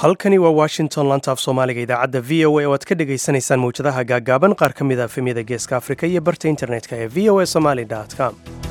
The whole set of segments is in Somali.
halkani waa washington lantaaf soomaaliga idaacadda v o a oo aad ka dhagaysanaysaan mawjadaha gaaggaaban qaar ka mid a efemyada geeska afrika iyo barta internetka ee v o a somaly com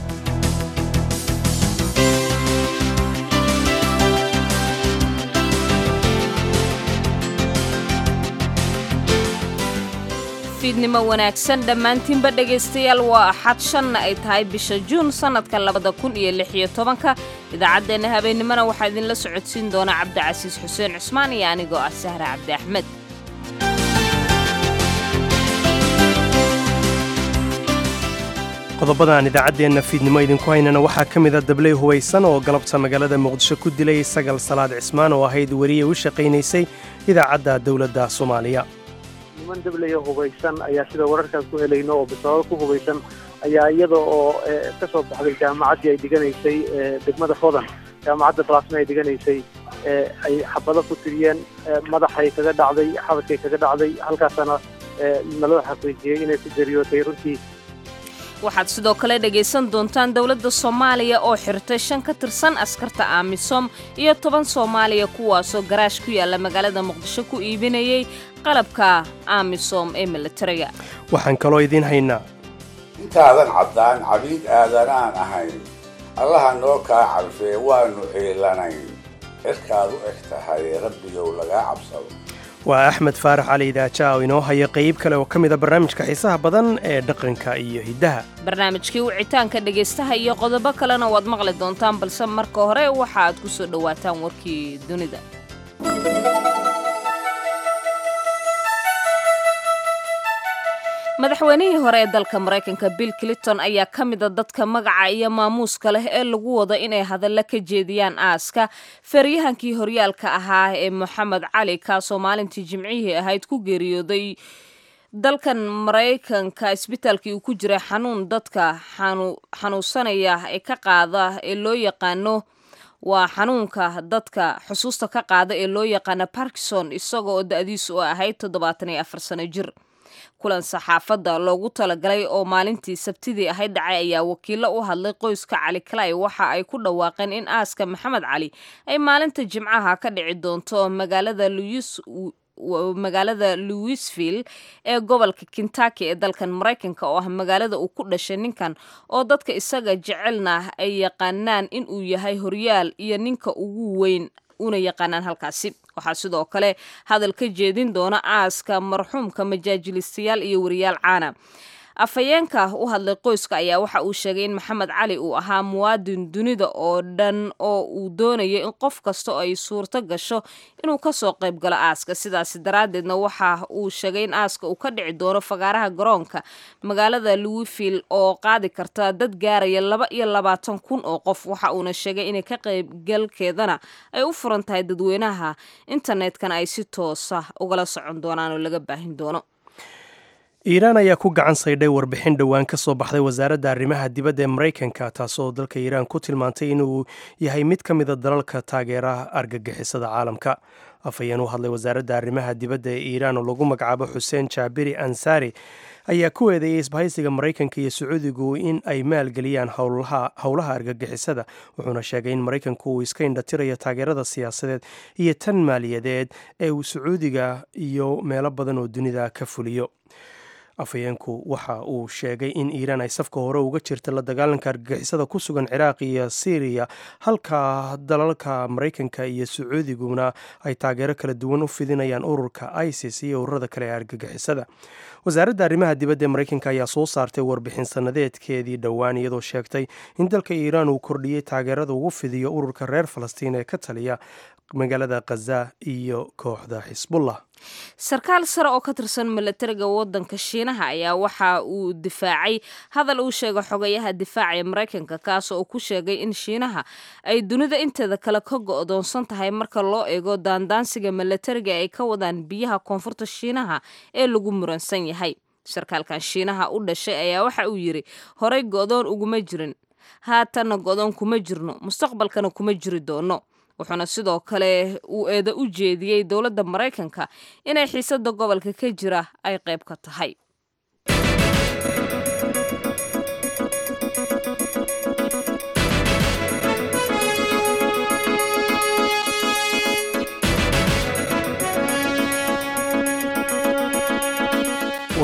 fiidnimo wanaagsan dhammaantiinba dhegaystayaal waa axad shanna ay tahay bisha juun sannadka labada kun iyo lix iyo tobanka idaacaddeenna habeennimona waxaa idinla socodsiin doona cabdicasiis xuseen cusmaan iyo anigoo ah sahra cabdi axmed qodobada aan idaacaddeenna fiidnimo idinku haynana waxaa ka mid a dabley hubaysan oo galabta magaalada muqdisho ku dilay sagal salaad cismaan oo ahayd weriye u shaqaynaysay idaacadda dowladda soomaaliya niman dablaya hubaysan ayaa sida wararkaas ku helayno oo bisabaabo ku hubaysan ayaa iyada oo ka soo baxday jaamacaddii ay dhiganaysay degmada hodan jaamacadda balaasma ay dhiganaysay ay xabado ku tiriyeen madaxay kaga dhacday xabadkay kaga dhacday halkaasana naloo xaqiijiyey inay ku jeriyootay runtii waxaad sidoo kale dhegaysan doontaan dowladda soomaaliya oo xirtay shan ka tirsan askarta aamisom iyo toban soomaaliya kuwaasoo garaash ku yaalla magaalada muqdisho ku iibinayay qalabka aamisom ee militariga waxaan kaloo idiin haynaa intaadan caddaan cabiid aadanaan ahayn allaha noo kaa carfee waannu ciilanayn cirkaad u eg tahay rabbigow lagaa cabsado waa axmed faarax cali idaaja oo inoo haya qayb kale oo ka mid a barnaamijka xiisaha badan ee dhaqanka iyo hiddaha barnaamijkii wicitaanka dhegaystaha iyo qodobo kalena waad maqli doontaan balse marka hore waxa aad ku soo dhowaataan warkii dunida madaxweynihii hore ee dalka maraykanka bill clinton ayaa ka mida dadka magaca iyo maamuuska leh ee lagu wado inay hadalla ka jeediyaan aaska feeryahankii horyaalka ahaa ee moxamed cali kaasoo maalintii jimcihii ahayd ku geeriyooday dalkan maraykanka isbitaalkii uu ku jiray xanuun dadka xanuunsanaya ee ka qaada ee loo yaqaano waa xanuunka dadka xusuusta ka qaada ee loo yaqaano barkison isagoo da-diisu ahayd toddobaatan iyo afar sano jir kulan saxaafadda loogu talagalay oo maalintii sabtidii ahayd dhacay ayaa wakiillo u hadlay qoyska cali kalay waxa ay ku dhawaaqeen in aaska maxamed cali ay maalinta jimcaha ka dhici doonto magaalada luis magaalada louisville ee gobolka kentucky ee dalkan maraykanka oo ah magaalada uu ku dhashay ninkan oo dadka isaga jecelna ay yaqaanaan in uu yahay horyaal iyo ninka ugu weyn una yaqaanaan halkaasi waxaa sidoo kale hadal ka jeedin doona aaska marxuumka majaajilistayaal iyo wariyaal caana afhayeenka u hadlay qoyska ayaa waxa uu sheegay in maxamed cali uu ahaa muwaadin dunida oo dhan oo uu doonayo in qof kasta ay suurto gasho inuu kasoo qayb galo aaska sidaasi daraaddeedna waxa uu sheegay in aaska uu ka dhici doono fagaaraha garoonka magaalada louisville oo qaadi karta dad gaaraya laba iyo labaatan kun oo qof waxa uuna sheegay inay ka qaybgalkeedana ay u furan tahay dadweynaha internetkana ay si toosa ugala socon doonaan oo laga baahin doono iiraan ayaa ku gacan saydhay warbixin dhowaan ka soo baxday wasaaradda arrimaha dibadda ee maraykanka taasoo dalka iiraan ku tilmaantay inuu yahay mid ka mida dalalka taageeraha argagixisada caalamka afhayeen u hadlay wasaaradda arrimaha dibadda ee iiraan oo lagu magacaabo xuseen jaabiri ansaari ayaa ku eedeeyey isbahaysiga maraykanka iyo sacuudigu in ay maalgeliyaan howlaha argagixisada wuxuuna sheegay in maraykanku uu iska indhatirayo taageerada siyaasadeed iyo tan maaliyadeed ee uu sacuudiga iyo meelo badan oo dunida ka fuliyo afhayeenku waxa uu sheegay in iiraan ay safka hore uga jirta la dagaalanka argagixisada ku sugan ciraaq iyo syriya halka dalalka maraykanka iyo sacuudiguna ay taageero kala duwan u fidinayaan ururka isis iyo ururada kale ee argagixisada wasaaradda arrimaha dibadda ee maraykanka ayaa soo saartay warbixin sanadeedkeedii dhowaan iyadoo sheegtay in dalka iiraan uu kordhiyey taageerada ugu fidiyo ururka reer falastiin ee ka taliya magaalada khaza iyo kooxda xisbullah sarkaal sare oo ka tirsan milatariga waddanka shiinaha ayaa waxa uu difaacay hadal uu sheegay xogayaha difaaca ee maraykanka kaasoo uu ku sheegay in shiinaha ay dunida inteeda kale ka go-doonsan tahay marka loo eego daandaansiga milatariga ay ka wadaan biyaha koonfurta shiinaha ee lagu muransan yahay sarkaalkan shiinaha u dhashay ayaa waxa uu yidhi horey go-doon uguma jirin haatanna go-doon kuma jirno mustaqbalkana kuma jiri doono wuxuuna sidoo kale uu eeda u jeediyey dowladda maraykanka inay xiisada gobolka ka jira ay qayb ka tahay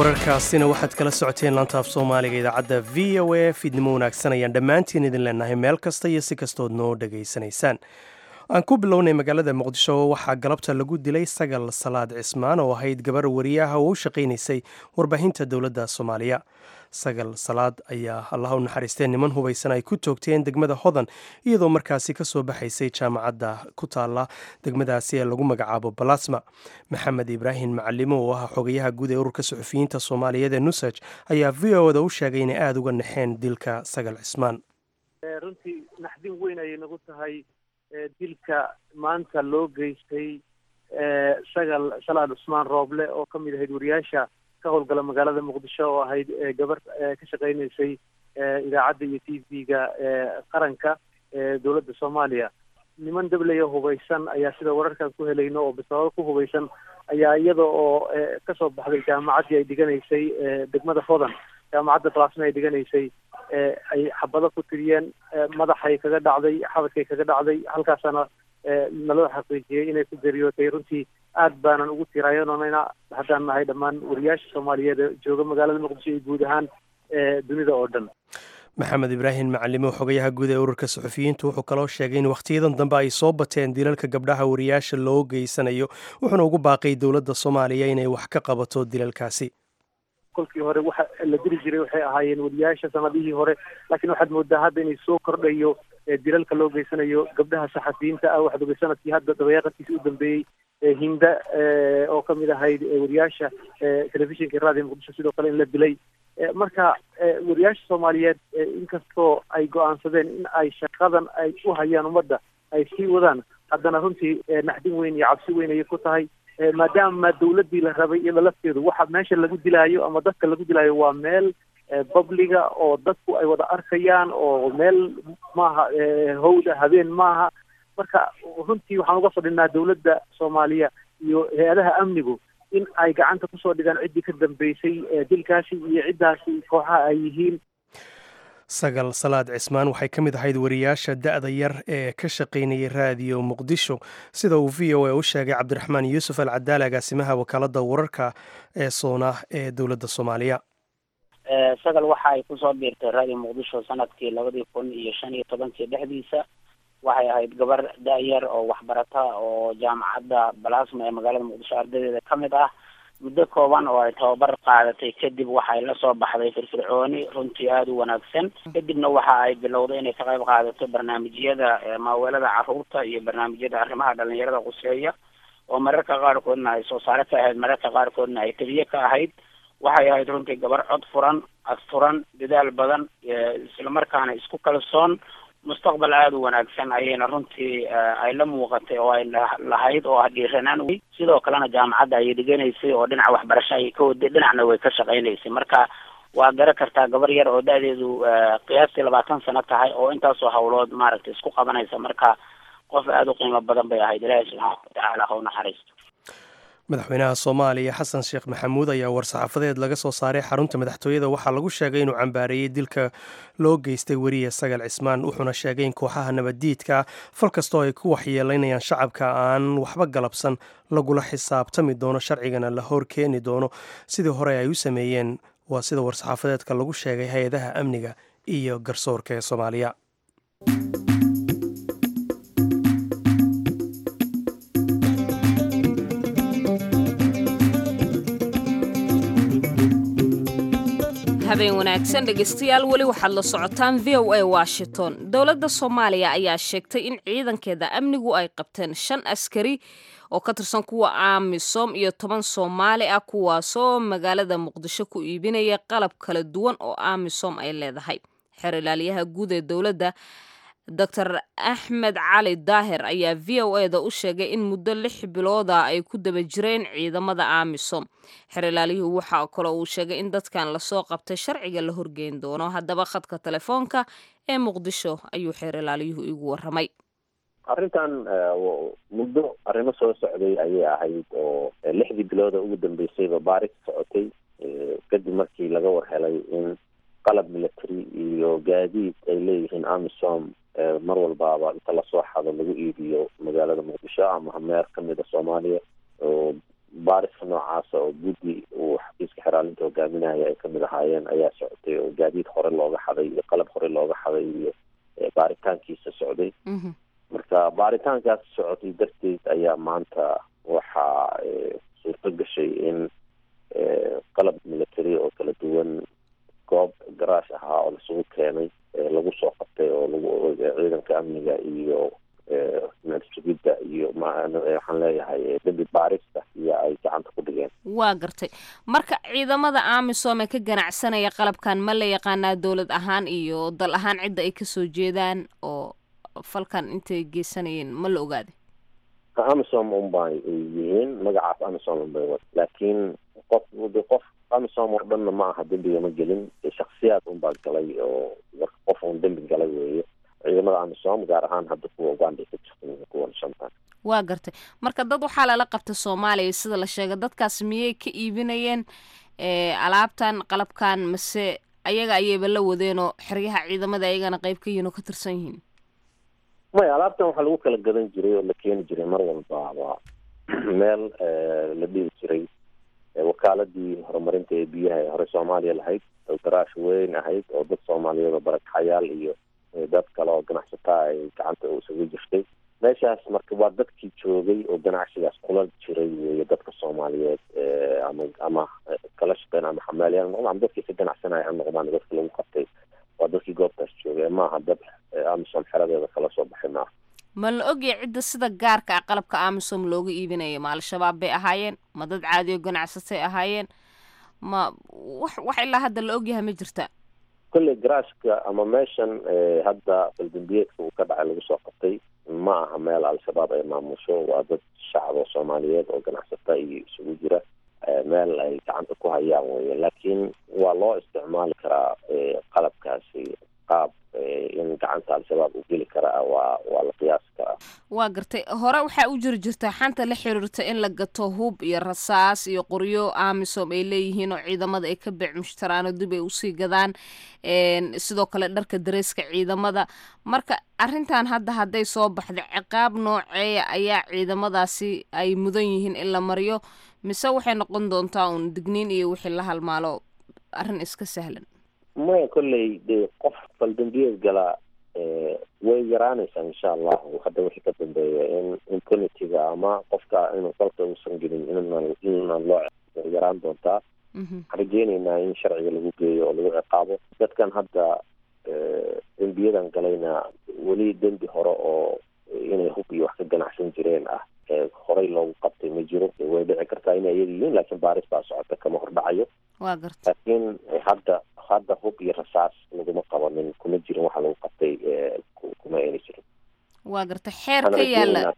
wararkaasina waxaad kala socoteen laanta af soomaaliga idaacadda v o a fiidnimo wanaagsan ayaan dhammaantiin idin leenahay meel kasta iyo si kastood noo dhegaysanaysaan aan ku bilownay magaalada muqdisho waxaa galabta lagu dilay sagal salaad cismaan oo ahayd gabar wariyaha oo u shaqaynaysay warbaahinta dowladda soomaaliya sagal salaad ayaa allah u naxariistee niman hubaysan ay ku toogteen degmada hodan iyadoo markaasi ka soo baxaysay jaamacadda ku taalla degmadaasi ee lagu magacaabo balasma maxamed ibraahim macalimo oo ah xogayaha guud ee ururka suxufiyiinta soomaaliyeed ee nusaj ayaa v o da u sheegay inay aada uga naxeen dilka sagal cismaan runtii naxdin weyn ayay nagu tahay dilka maanta loo geystay sagal salaad cusmaan rooble oo ka mid ahayd wariyaasha ka howlgala magaalada muqdisho oo ahayd gabar ka shaqaynaysay idaacadda iyo t v-ga qaranka dowladda soomaaliya niman dablaya hubaysan ayaa sida wararkaan ku helayno oo bisabaabo ku hubaysan ayaa iyada oo kasoo baxday jaamacaddii ay dhiganaysay degmada hodan jaamacadda balasma ay dhiganaysay ay xabado ku tiriyeen madaxay kaga dhacday xabadkay kaga dhacday halkaasana naloo xaqiijiyey inay ku geriyootay runtii aad baanan ugu tirayanonayna haddaan nahay dhammaan wariyaasha soomaaliyeed ee jooga magaalada muqdisho iyo guud ahaan dunida oo dhan maxamed ibraahim macalimo xogayaha guud ee ururka suxufiyiintu wuxuu kaloo sheegay in wakhtiyadan dambe ay soo bateen dilalka gabdhaha wariyaasha loo geysanayo wuxuuna ugu baaqay dowladda soomaaliya inay wax ka qabato dilalkaasi kolkii hore waxa la diri jiray waxay ahaayeen wariyaasha sanadihii hore laakiin waxaad moodaa hadda inay soo kordhayo dilalka loo geysanayo gabdhaha saxafiyiinta ah waxaad ogay sanadkii hadda dabayaaqadkiisa u dambeeyey hinda oo kamid ahayd wariyaasha telefishinka raadiyo muqdisho sidoo kale in la dilay marka wariyaasha soomaaliyeed inkastoo ay go-aansadeen in ay shaqadan ay u hayaan ummadda ay sii wadaan haddana runtii naxdin weyn iyo cabsi weyn ayay ku tahay maadaama dawladdii la rabay iyada lafteedu waxa meesha lagu dilaayo ama dadka lagu dilaayo waa meel babliga oo dadku ay wada arkayaan oo meel maaha hawda habeen maaha marka runtii waxaan uga fadhinaa dawladda soomaaliya iyo hay-adaha amnigu in ay gacanta kusoo dhigaan ciddii ka dambeysay dilkaasi iyo ciddaasi kooxaha ay yihiin sagal salaad cismaan waxay ka mid ahayd wariyaasha da-da yar ee ka shaqaynayay raadiyo muqdisho sida uu v o a u sheegay cabdiraxmaan yuusuf al cadaal agaasimaha wakaaladda wararka ee soona ee dowladda soomaaliya sagal waxa ay kusoo biirtay raadiyo muqdisho sanadkii labadii kun iyo shan iyo tobankii dhexdiisa waxay ahayd gabar da-yar oo waxbarata oo jaamacadda balasma ee magaalada muqdisho ardadeeda ka mid ah muddo kooban oo ay tababar qaadatay kadib waxay la soo baxday firfircooni runtii aada u wanaagsan kadibna waxa ay bilowday inay ka qayb qaadato barnaamijyada maaweelada caruurta iyo barnaamijyada arrimaha dhalinyarada quseeya oo mararka qaarkoodna ay soo saare ka ahayd mararka qaarkoodna ay teliye ka ahayd waxay ahayd runtii gabar cod furan asturan dadaal badan islamarkaana isku kalsoon mustaqbal aada u wanaagsan ayayna runtii ay la muuqatay oo ay lahayd oo ah dhiiranaan wey sidoo kalena jaamacadda ayay dhiganaysay oo dhinaca waxbarasho ayay ka waday dhinacna way ka shaqaynaysay marka waa garan kartaa gabar yar oo da-deedu qiyaastii labaatan sano tahay oo intaasoo hawlood maaragtay isku qabanaysa marka qof aada u qiimo badan bay ahayd ilaahi subxaana watacaala ha u naxariisto madaxweynaha soomaaliya xasan sheekh maxamuud ayaa war-saxaafadeed laga soo saaray xarunta madaxtooyada waxaa lagu sheegay inuu cambaareeyey dilka loo geystay weriye sagal cismaan wuxuuna sheegay in kooxaha nabaddiidka fal kastoo ay ku waxyeelaynayaan shacabka aan waxba galabsan lagula xisaabtami doono sharcigana la hor keeni doono sidii hore ay u sameeyeen waa sida war-saxaafadeedka lagu sheegay hay-adaha amniga iyo garsoorka ee soomaaliya habeen wanaagsan dhegaystayaal weli waxaad la socotaan v o a washington dowladda soomaaliya ayaa sheegtay in ciidankeeda amnigu ay qabteen shan askari oo ka tirsan kuwa amisom iyo toban soomaali ah kuwaasoo magaalada muqdisho ku iibinaya qalab kala duwan oo amisom ay leedahay xeer ilaaliyaha guud ee dowladda doctor axmed cali daahir ayaa v o eda u sheegay in muddo lix bilooda ay ku daba jireen ciidamada amisom xer ilaaliyuhu waxa kaloo uu sheegay in dadkan lasoo qabtay sharciga la horgeyn doono haddaba khadka telefoonka ee muqdisho ayuu xeer ilaaliyuhu igu waramay arrintan muddo arrimo soo socday ayay ahayd oo lixdii bilooda ugu dambeysayba baaris socotay kadib markii laga war helay in qalab military iyo gaadiid ay leeyihiin amisom mar walbaaba inta lasoo xado lagu iibiyo magaalada muqdisho ama hameer kamida soomaaliya oo baariska noocaasa oo guddi uu xafiiska xeraalinta hogaaminaya ay kamid ahaayeen ayaa socotay oo gaadiid hore looga xaday iyo qalab hore looga xaday iyo baaritaankiisa socday marka baaritaankaas socotay darteed ayaa maanta waxaa suurto gashay in qalab military oo kala duwan goob garaash ahaa oo lasugu keenay lagu soo qabtay oo lagu ciidanka amniga iyo sugidda iyo waxaan leeyahay dembi baarista iyo ay gacanta ku dhigeen waa gartay marka ciidamada amisom ee ka ganacsanaya qalabkan ma la yaqaanaa dowlad ahaan iyo dal ahaan cidda ay kasoo jeedaan oo falkan intay geysanayeen ma la ogaaday amisom unbay yihiin magacaas amisom unbay wa laakiin qof de qof amisom oo dhanna ma aha dembiga ma gelin shaksiyaad unbaa galay oo marka qof un dembi galay weeye ciidamada amisom gaar ahaan hadda kuwa uganda ka jirta kuwan shantan waa gartay marka dad waxaa lala qabta soomaaliya sida la sheegay dadkaas miyay ka iibinayeen alaabtan qalabkan mase ayaga ayayba la wadeenoo xeryaha ciidamada ayagana qayb ka yihiin oo ka tirsan yihiin maya alaabtan waxaa lagu kala gadan jiray oo la keeni jiray mar walbaaba meel la dhihi jiray wakaaladii horumarinta ee biyaha ee hore soomaaliya lahayd oo garaash weyn ahayd oo dad soomaaliyeed oo barakaxayaal iyo dad kale oo ganacsataa ay gacanta isaga jirtay meeshaas marka waa dadkii joogay oo ganacsigaas kula jiray weeye dadka soomaaliyeed ama ama kala shaqeyn ama xamaalyaal noqdaan ama dadkii ka ganacsanaya ha noqdaan dadka lagu qabtay waa dadkii goobtaas joogay maaha dad amisom xeradeeda kala soo baxay maaha ma la ogyahay cidda sida gaarka ah qalabka amisom looga iibinaya ma al-shabaab bay ahaayeen ma dad caadi oo ganacsatay ahaayeen ma wax wax ilaa hadda la ogyahay ma jirta kolley garaashka ama meeshan hadda faldambiyeedka uu ka dhacay lagu soo qabtay ma aha meel al-shabaab ay maamusho waa dad shacab oo soomaaliyeed oo ganacsata iyo isugu jira meel ay gacanta ku hayaan weye laakiin waa loo isticmaali karaa qalabkaasi qaab in gacanta al-shabaab uu geli karaa waa waa la qiyaasi karaa waa gartay hore waxaa u jiri jirta xanta la xiriirta in la gato hub iyo rasaas iyo qoryo amisom ay leeyihiin oo ciidamada ay ka beec mushtaraano dib ay usii gadaan sidoo kale dharka dareeska ciidamada marka arrintan hadda hadday soo baxda ciqaab nooceeya ayaa ciidamadaasi ay mudan yihiin in la mariyo mise waxay noqon doontaa uun digniin iyo wixii la halmaalo arrin iska sahlan maya kolley dee qof faldambiyeed galaa way yaraanaysaa insha allahu hadda wixii ka dambeeya in impunitiga ama qofka inuu dalka uusan gelin inna inna loo yaraan doontaa waxaan rajeyneynaa in sharciga lagu geeyo oo lagu ciqaabo dadkan hadda dembiyadan galayna weli dembi hore oo inay hub iyo wax ka ganacsan jireen ah horey loogu qabtay ma jiro way dhici kartaa inay iyaga yihiin laakiin baaris baa socota kama hordhacayo waa garta laakiin hadda hadda hub iyo rasaas laguma qabanin kuma jirin waxa lagu qabtay kuma ayna jirin waa garta xeer ka yaala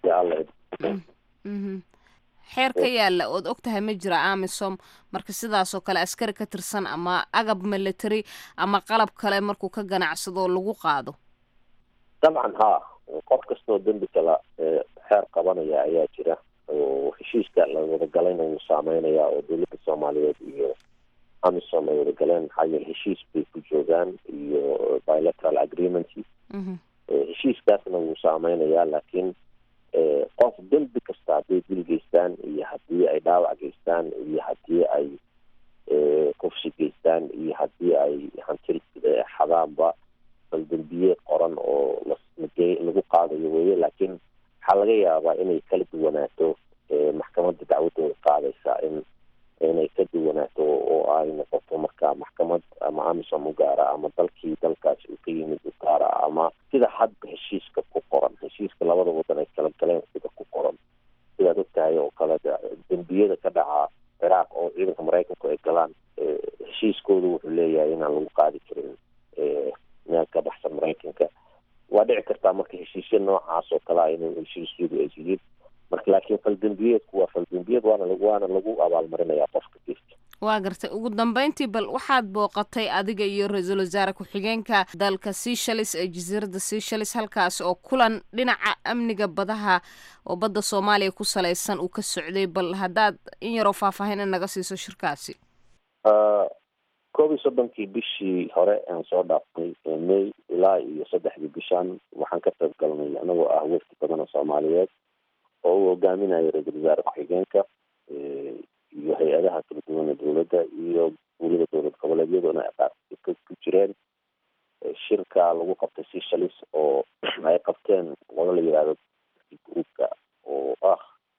xeer ka yaala ood og tahay ma jira amisom marka sidaasoo kale askari ka tirsan ama agab military ama qalab kale markuu ka ganacsado lagu qaado dabcan haa qof kastoo dembi kala xeer qabanaya ayaa jira oo heshiiska la wadagalayna wuu saameynaya oo dowladda soomaaliyeed iyo amisom ay wadagaleen maxaa yeele heshiis bay ku joogaan iyo bilateral agreement heshiiskaasna wuu saameynayaa laakiin qof dembi kasta hadday dil geystaan iyo haddii ay dhaawac geystaan iyo haddii ay kufsi geystaan iyo haddii ay hanti xadaanba bal dembiyeed qoran oo lagu qaadayo weye laakiin waxaa laga yaabaa inay kala duwanaato maxkamadda dacwadooda qaadaysa in inay ka duwanaato oo ay noqoto marka maxkamad ama amisom u gaara ama dalkii dalkaasi uu ka yimid u gaara ama sida hadda heshiiska ku qoran heshiiska labada wadan ay kala galeen sida ku qoran sidaad ogtahay oo kale dembiyada ka dhaca ciraaq oo ciidanka maraykanku ay galaan heshiiskooda wuxuu leeyahay inaan lagu qaadi karin meel ka baxsan maraykanka waa dhici kartaa marka heshiisya noocaas oo kale a in heshiisyadu ay yihiin marka laakiin faldembiyeedku waa faldembiyeed waana waana lagu abaalmarinayaa qofka geesta waa gartay ugu dambeyntii bal waxaad booqatay adiga iyo ra-iisul wasaare ku-xigeenka dalka seashalis ee jasiiradda seashalis halkaas oo kulan dhinaca amniga badaha oo badda soomaaliya ku salaysan uu ka socday bal haddaad in yaroo faahfaahin in naga siiso shirkaasi koob iyo soddonkii bishii hore aan soo dhaaftay may ilaa iyo saddexdii bishan waxaan ka qayb galnay anagoo ah wafdi badan oo soomaaliyeed oo uu hogaaminayo ra-iisul wasaare ku-xigeenka hay-adaha kala duwan ee dowladda iyo weliba dowlad goboleedyaduna ku jireen shirka lagu qabtay seshalis oo ay qabteen qolo la yihahdo groupka oo ah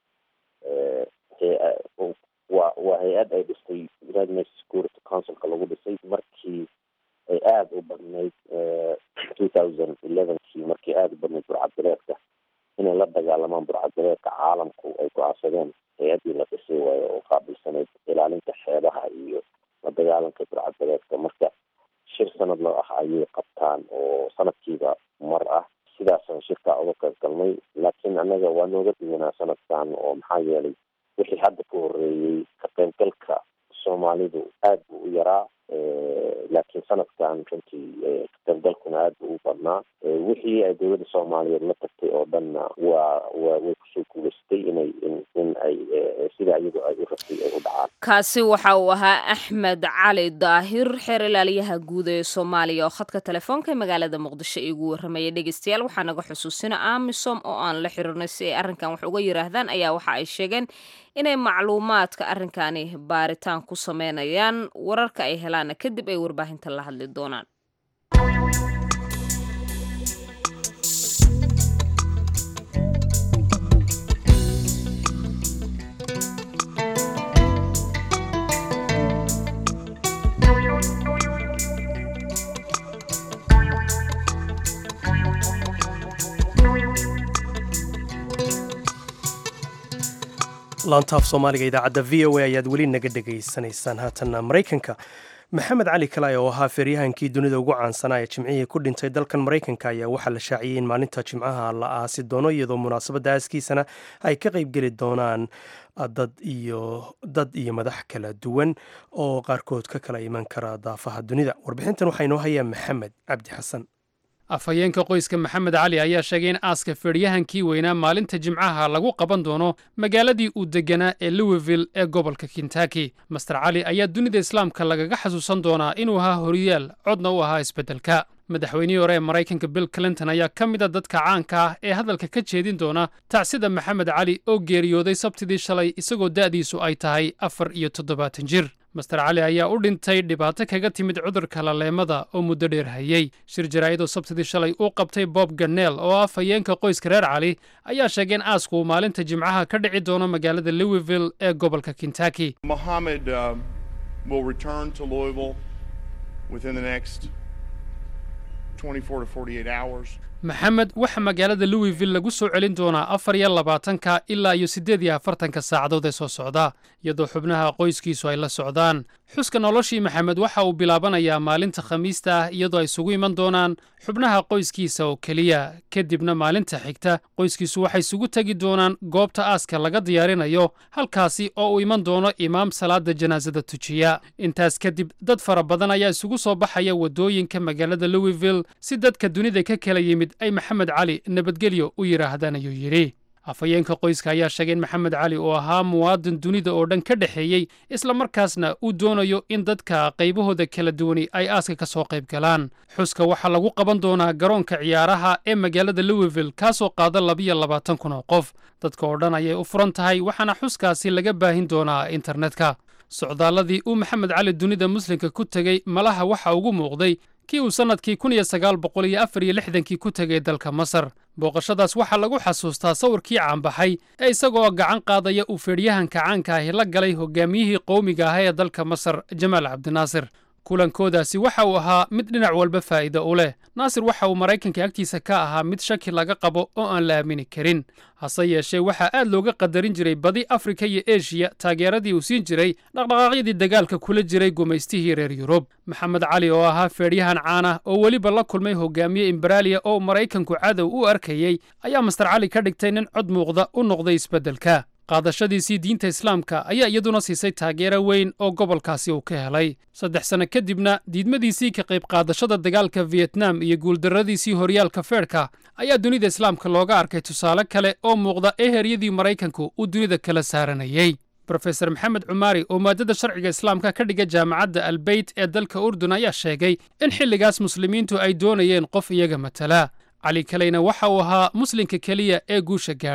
wa waa hay-ad ay dhistay united nations security councilka lagu dhisay markii ay aada u badnayd two thousand elevenkii markii aada u badnayd burcadbareedka inay la dagaalamaan burcadbareedka caalamku ay go-aansadeen hay-addii la dhisay waayo oo qaabilsanayd ilaalinta xeebaha iyo la dagaalanka burcadbareedka marka shir sanadlo ah ayay qabtaan oo sanadkiiba mar ah sidaasaan shirkaa uga qayb galnay laakiin annaga waa nooga duwanaa sanadkan oo maxaa yeelay wixii hadda ka horeeyey ka qaybgalka soomaalidu aad buu u yaraa laakiin sanadkan runtii ka qaybgalkuna aad buu u badnaa wixii ay dowladda soomaaliyeed la tagtay oo dhanna waa waa way kusoo guuleystay inay in ay sida iyadu ay u rabtay ay u dhacaan kaasi waxa uu ahaa axmed cali daahir xeer ilaaliyaha guud ee soomaaliya oo khadka telefoonka ee magaalada muqdisho iigu warramayay dhegeystayaal waxaa naga xusuusina amisom oo aan la xiriirnay si ay arrinkan wax uga yiraahdaan ayaa waxa ay sheegeen inay macluumaadka arrinkani baaritaan ku sameynayaan wararka ay helaana kadib ay warbaahinta la hadli doonaan laantaaf soomaaliga idaacadda v o a ayaad weli naga dhegaysanaysaan haatanna maraykanka maxamed cali kalay oo ahaa feeryahankii dunida ugu caansanaa ee jimcihii ku dhintay dalkan maraykanka ayaa waxaa la shaaciyey in maalinta jimcaha la aasi doono iyadoo munaasabadda aaskiisana ay ka qaybgeli doonaan dad iyo dad iyo madax kala duwan oo qaarkood ka kala iman kara daafaha dunida warbixintan waxaa inoo hayaa maxamed cabdi xasan afhayeenka qoyska maxamed cali ayaa sheegay in aaska feedhyahankii weynaa maalinta jimcaha lagu qaban doono magaaladii uu deganaa ee louisville ee gobolka kentaki master cali ayaa dunida islaamka lagaga xasuusan doonaa inuu ahaa horiyaal codna u ahaa isbeddelka madaxweynihii hore ee maraykanka bill clinton ayaa ka mid a dadka caanka ah ee hadalka ka jeedin doona tacsida maxamed cali oo geeriyooday sabtidii shalay isagoo da'diisu ay tahay afar iyo toddobaatan jir master cali ayaa u dhintay dhibaato kaga timid cudurka laleemada oo muddo dheer hayey shir jaraa'idoo sabtidii shalay uu qabtay bob ganeel oo ah fayeenka qoyska reer cali ayaa sheegay in aasku uu maalinta jimcaha ka dhici doono magaalada louisville ee gobolka kentaki Mohammed uh, will return to Louisville within the next 24 to 48 hours. maxamed waxaa magaalada louisville lagu soo celin doonaa afar iyo labaatanka ilaa iyo siddeed iyo afartanka saacadood ee soo socda iyadoo xubnaha qoyskiisu ay la socdaan xuska noloshii maxamed waxa uu bilaabanayaa maalinta khamiista ah iyadoo ay isugu iman doonaan xubnaha qoyskiisa oo keliya kadibna maalinta xigta qoyskiisu waxay isugu tegi doonaan goobta aaska laga diyaarinayo halkaasi oo uu iman doono imaam salaada janaasada tujiya intaas kadib dad fara badan ayaa isugu soo baxaya waddooyinka magaalada louisville si dadka dunida ka kala yimid ay maxamed cali nabadgelyo u yidhaahdaan ayuu yidhi afhayeenka qoyska ayaa sheegay in maxamed cali uu ahaa muwaadin dunida oo dhan ka dhexeeyey islamarkaasna uu doonayo in dadka qaybahooda kala duwani ay aaska ka soo qayb galaan xuska waxaa lagu qaban doonaa garoonka ciyaaraha ee magaalada louisville kaasoo qaada labiyo labaatan kun oo qof dadka oo dhan ayay u furan tahay waxaana xuskaasi laga baahin doonaa internetka socdaalladii uu maxamed cali dunida muslimka ku tegey malaha waxa ugu muuqday kii uu sannadkii kun iyo sagaal boqol iyo afar iyo lixdankii ku tegay dalka masar booqashadaas waxaa lagu xasuustaa sawirkii caanbaxay ee isagoo gacan qaadaya uu feedhyahanka caanka ahi la galay hogaamiyihii qowmiga ah ee dalka masar jamaal cabdinaasir kulankoodaasi waxa uu ahaa mid dhinac walba faa'iido u leh naasir waxa uu maraykanka agtiisa ka ahaa mid shaki laga qabo oo aan la aamini karin hase yeeshee waxaa aad looga qadarin jiray badi afrika iyo eshiya taageeradii uu siin jiray dhaqdhaqaaqyadii dagaalka kula jiray gumaystihii reer yurub maxamed cali oo ahaa feedhyahan caan ah oo weliba la kulmay hogaamiye imberaaliya oo maraykanku cadow u arkayey ayaa master cali ka dhigtay nin cod muuqda u noqday isbeddelka qaadashadiisii diinta islaamka ayaa iyaduna siisay taageero weyn oo gobolkaasi uu ka helay saddex sanno kadibna diidmadiisii ka qayb qaadashada dagaalka vietnam iyo guuldarradiisii horyaalka feedhka ayaa dunida islaamka looga arkay tusaale kale oo muuqda ee heryadii maraykanku uu dunida kala saaranayey brofeser maxamed cumaari oo maadada sharciga islaamka ka dhiga jaamacadda albeyt ee dalka urdun ayaa sheegay in xilligaas muslimiintu ay doonayeen qof iyaga matala cali kaleyna waxa uu ahaa muslimka keliya ee guusha gaadhay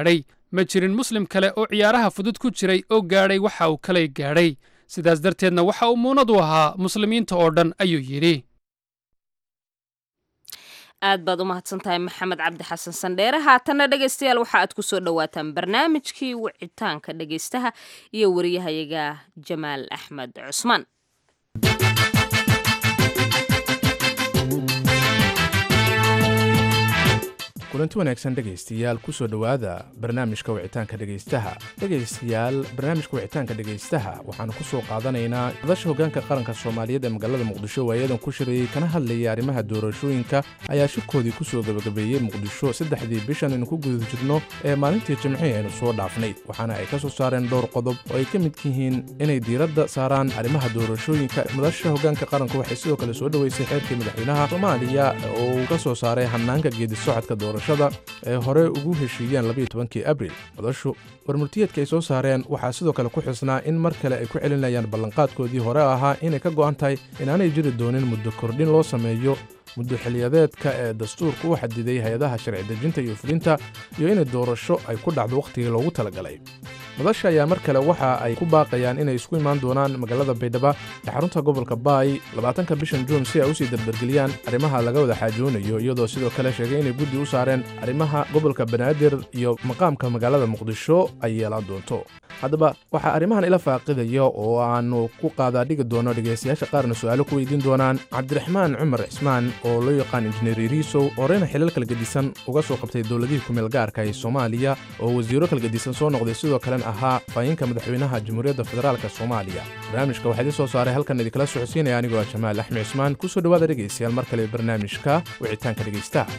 ma jirin muslim kale oo ciyaaraha fudud ku jiray oo gaadhay waxa uu kalay gaadhay sidaas darteedna waxa uu muunad u ahaa muslimiinta oo dhan ayuu yidhi aad baad u mahadsan tahay maxamed cabdi xasan sandheere haatanna dhegaystayaal waxa aad ku soo dhowaataan barnaamijkii wicitaanka dhegaystaha iyo wariyahayaga jamaal axmed cusmaan kulanti wanaagsan dhegaystayaal kusoo dhowaada barnaamijka wicitaanka dhegaystaha dhegaystayaal barnaamijka wicitaanka dhegaystaha waxaanu ku soo qaadanaynaa madasha hoggaanka qaranka soomaaliyeed ee magaalada muqdisho waayadan ku shirayey kana hadlayay arrimaha doorashooyinka ayaa shirkoodii ku soo gebagabeeyey muqdisho saddexdii bishan aynu ku guda jirno ee maalintii jimcihii aynu soo dhaafnay waxaana ay ka soo saareen dhowr qodob oo ay ka mid yihiin inay diiradda saaraan arrimaha doorashooyinka madasha hoggaanka qaranka waxay sidoo kale soo dhoweysay xeerkii madaxweynaha soomaaliya oo uu ka soo saaray hannaanka geedi socodka doorashada ee hore ugu heshiiyeen labayo tobankii abril madashu warmurtiyeedka ay soo saareen waxaa sidoo kale ku xusnaa in mar kale ay ku celinayaan ballanqaadkoodii hore ahaa inay ka go'an tahay inaanay jiri doonin muddo kordhin loo sameeyo muddo xiliyadeedka ee dastuurka u xadiday hay-adaha sharci dejinta iyo fulinta iyo inay doorasho ay ku dhacdo wakhtigii loogu talagalay madasha ayaa mar kale waxa ay ku baaqayaan inay isku imaan doonaan magaalada baydhaba ee xarunta gobolka baay labaatanka bishan juun si ay usii dardargeliyaan arrimaha laga wada xaajoonayo iyadoo sidoo kale sheegay inay guddi u saareen arrimaha gobolka banaadir iyo maqaamka magaalada muqdisho ay yeelaan doonto haddaba waxaa arrimahan ila faaqidaya oo aannu ku qaadaadhigi doono dhegaystayaasha qaarna su'aalo ku weydiin doonaan cabdiraxmaan cumar cismaan oo loo yaqaan injineer iriisow horeyna xilal kalgedisan uga soo qabtay dowladihii kumeel gaarka ee soomaaliya oo wasiiro kalgedisan soo noqday sidoo kalena ahaa faayinka madaxweynaha jamhuuriyadda federaalk soomaaliya barnaamijka waxaa idin soo saaray halkan idinkala socodsiinaya anigoo ah jamaal axmed cismaan ku soo dhowaada dhegaystayaal mar kale barnaamijka wicitaanka dhegaystaha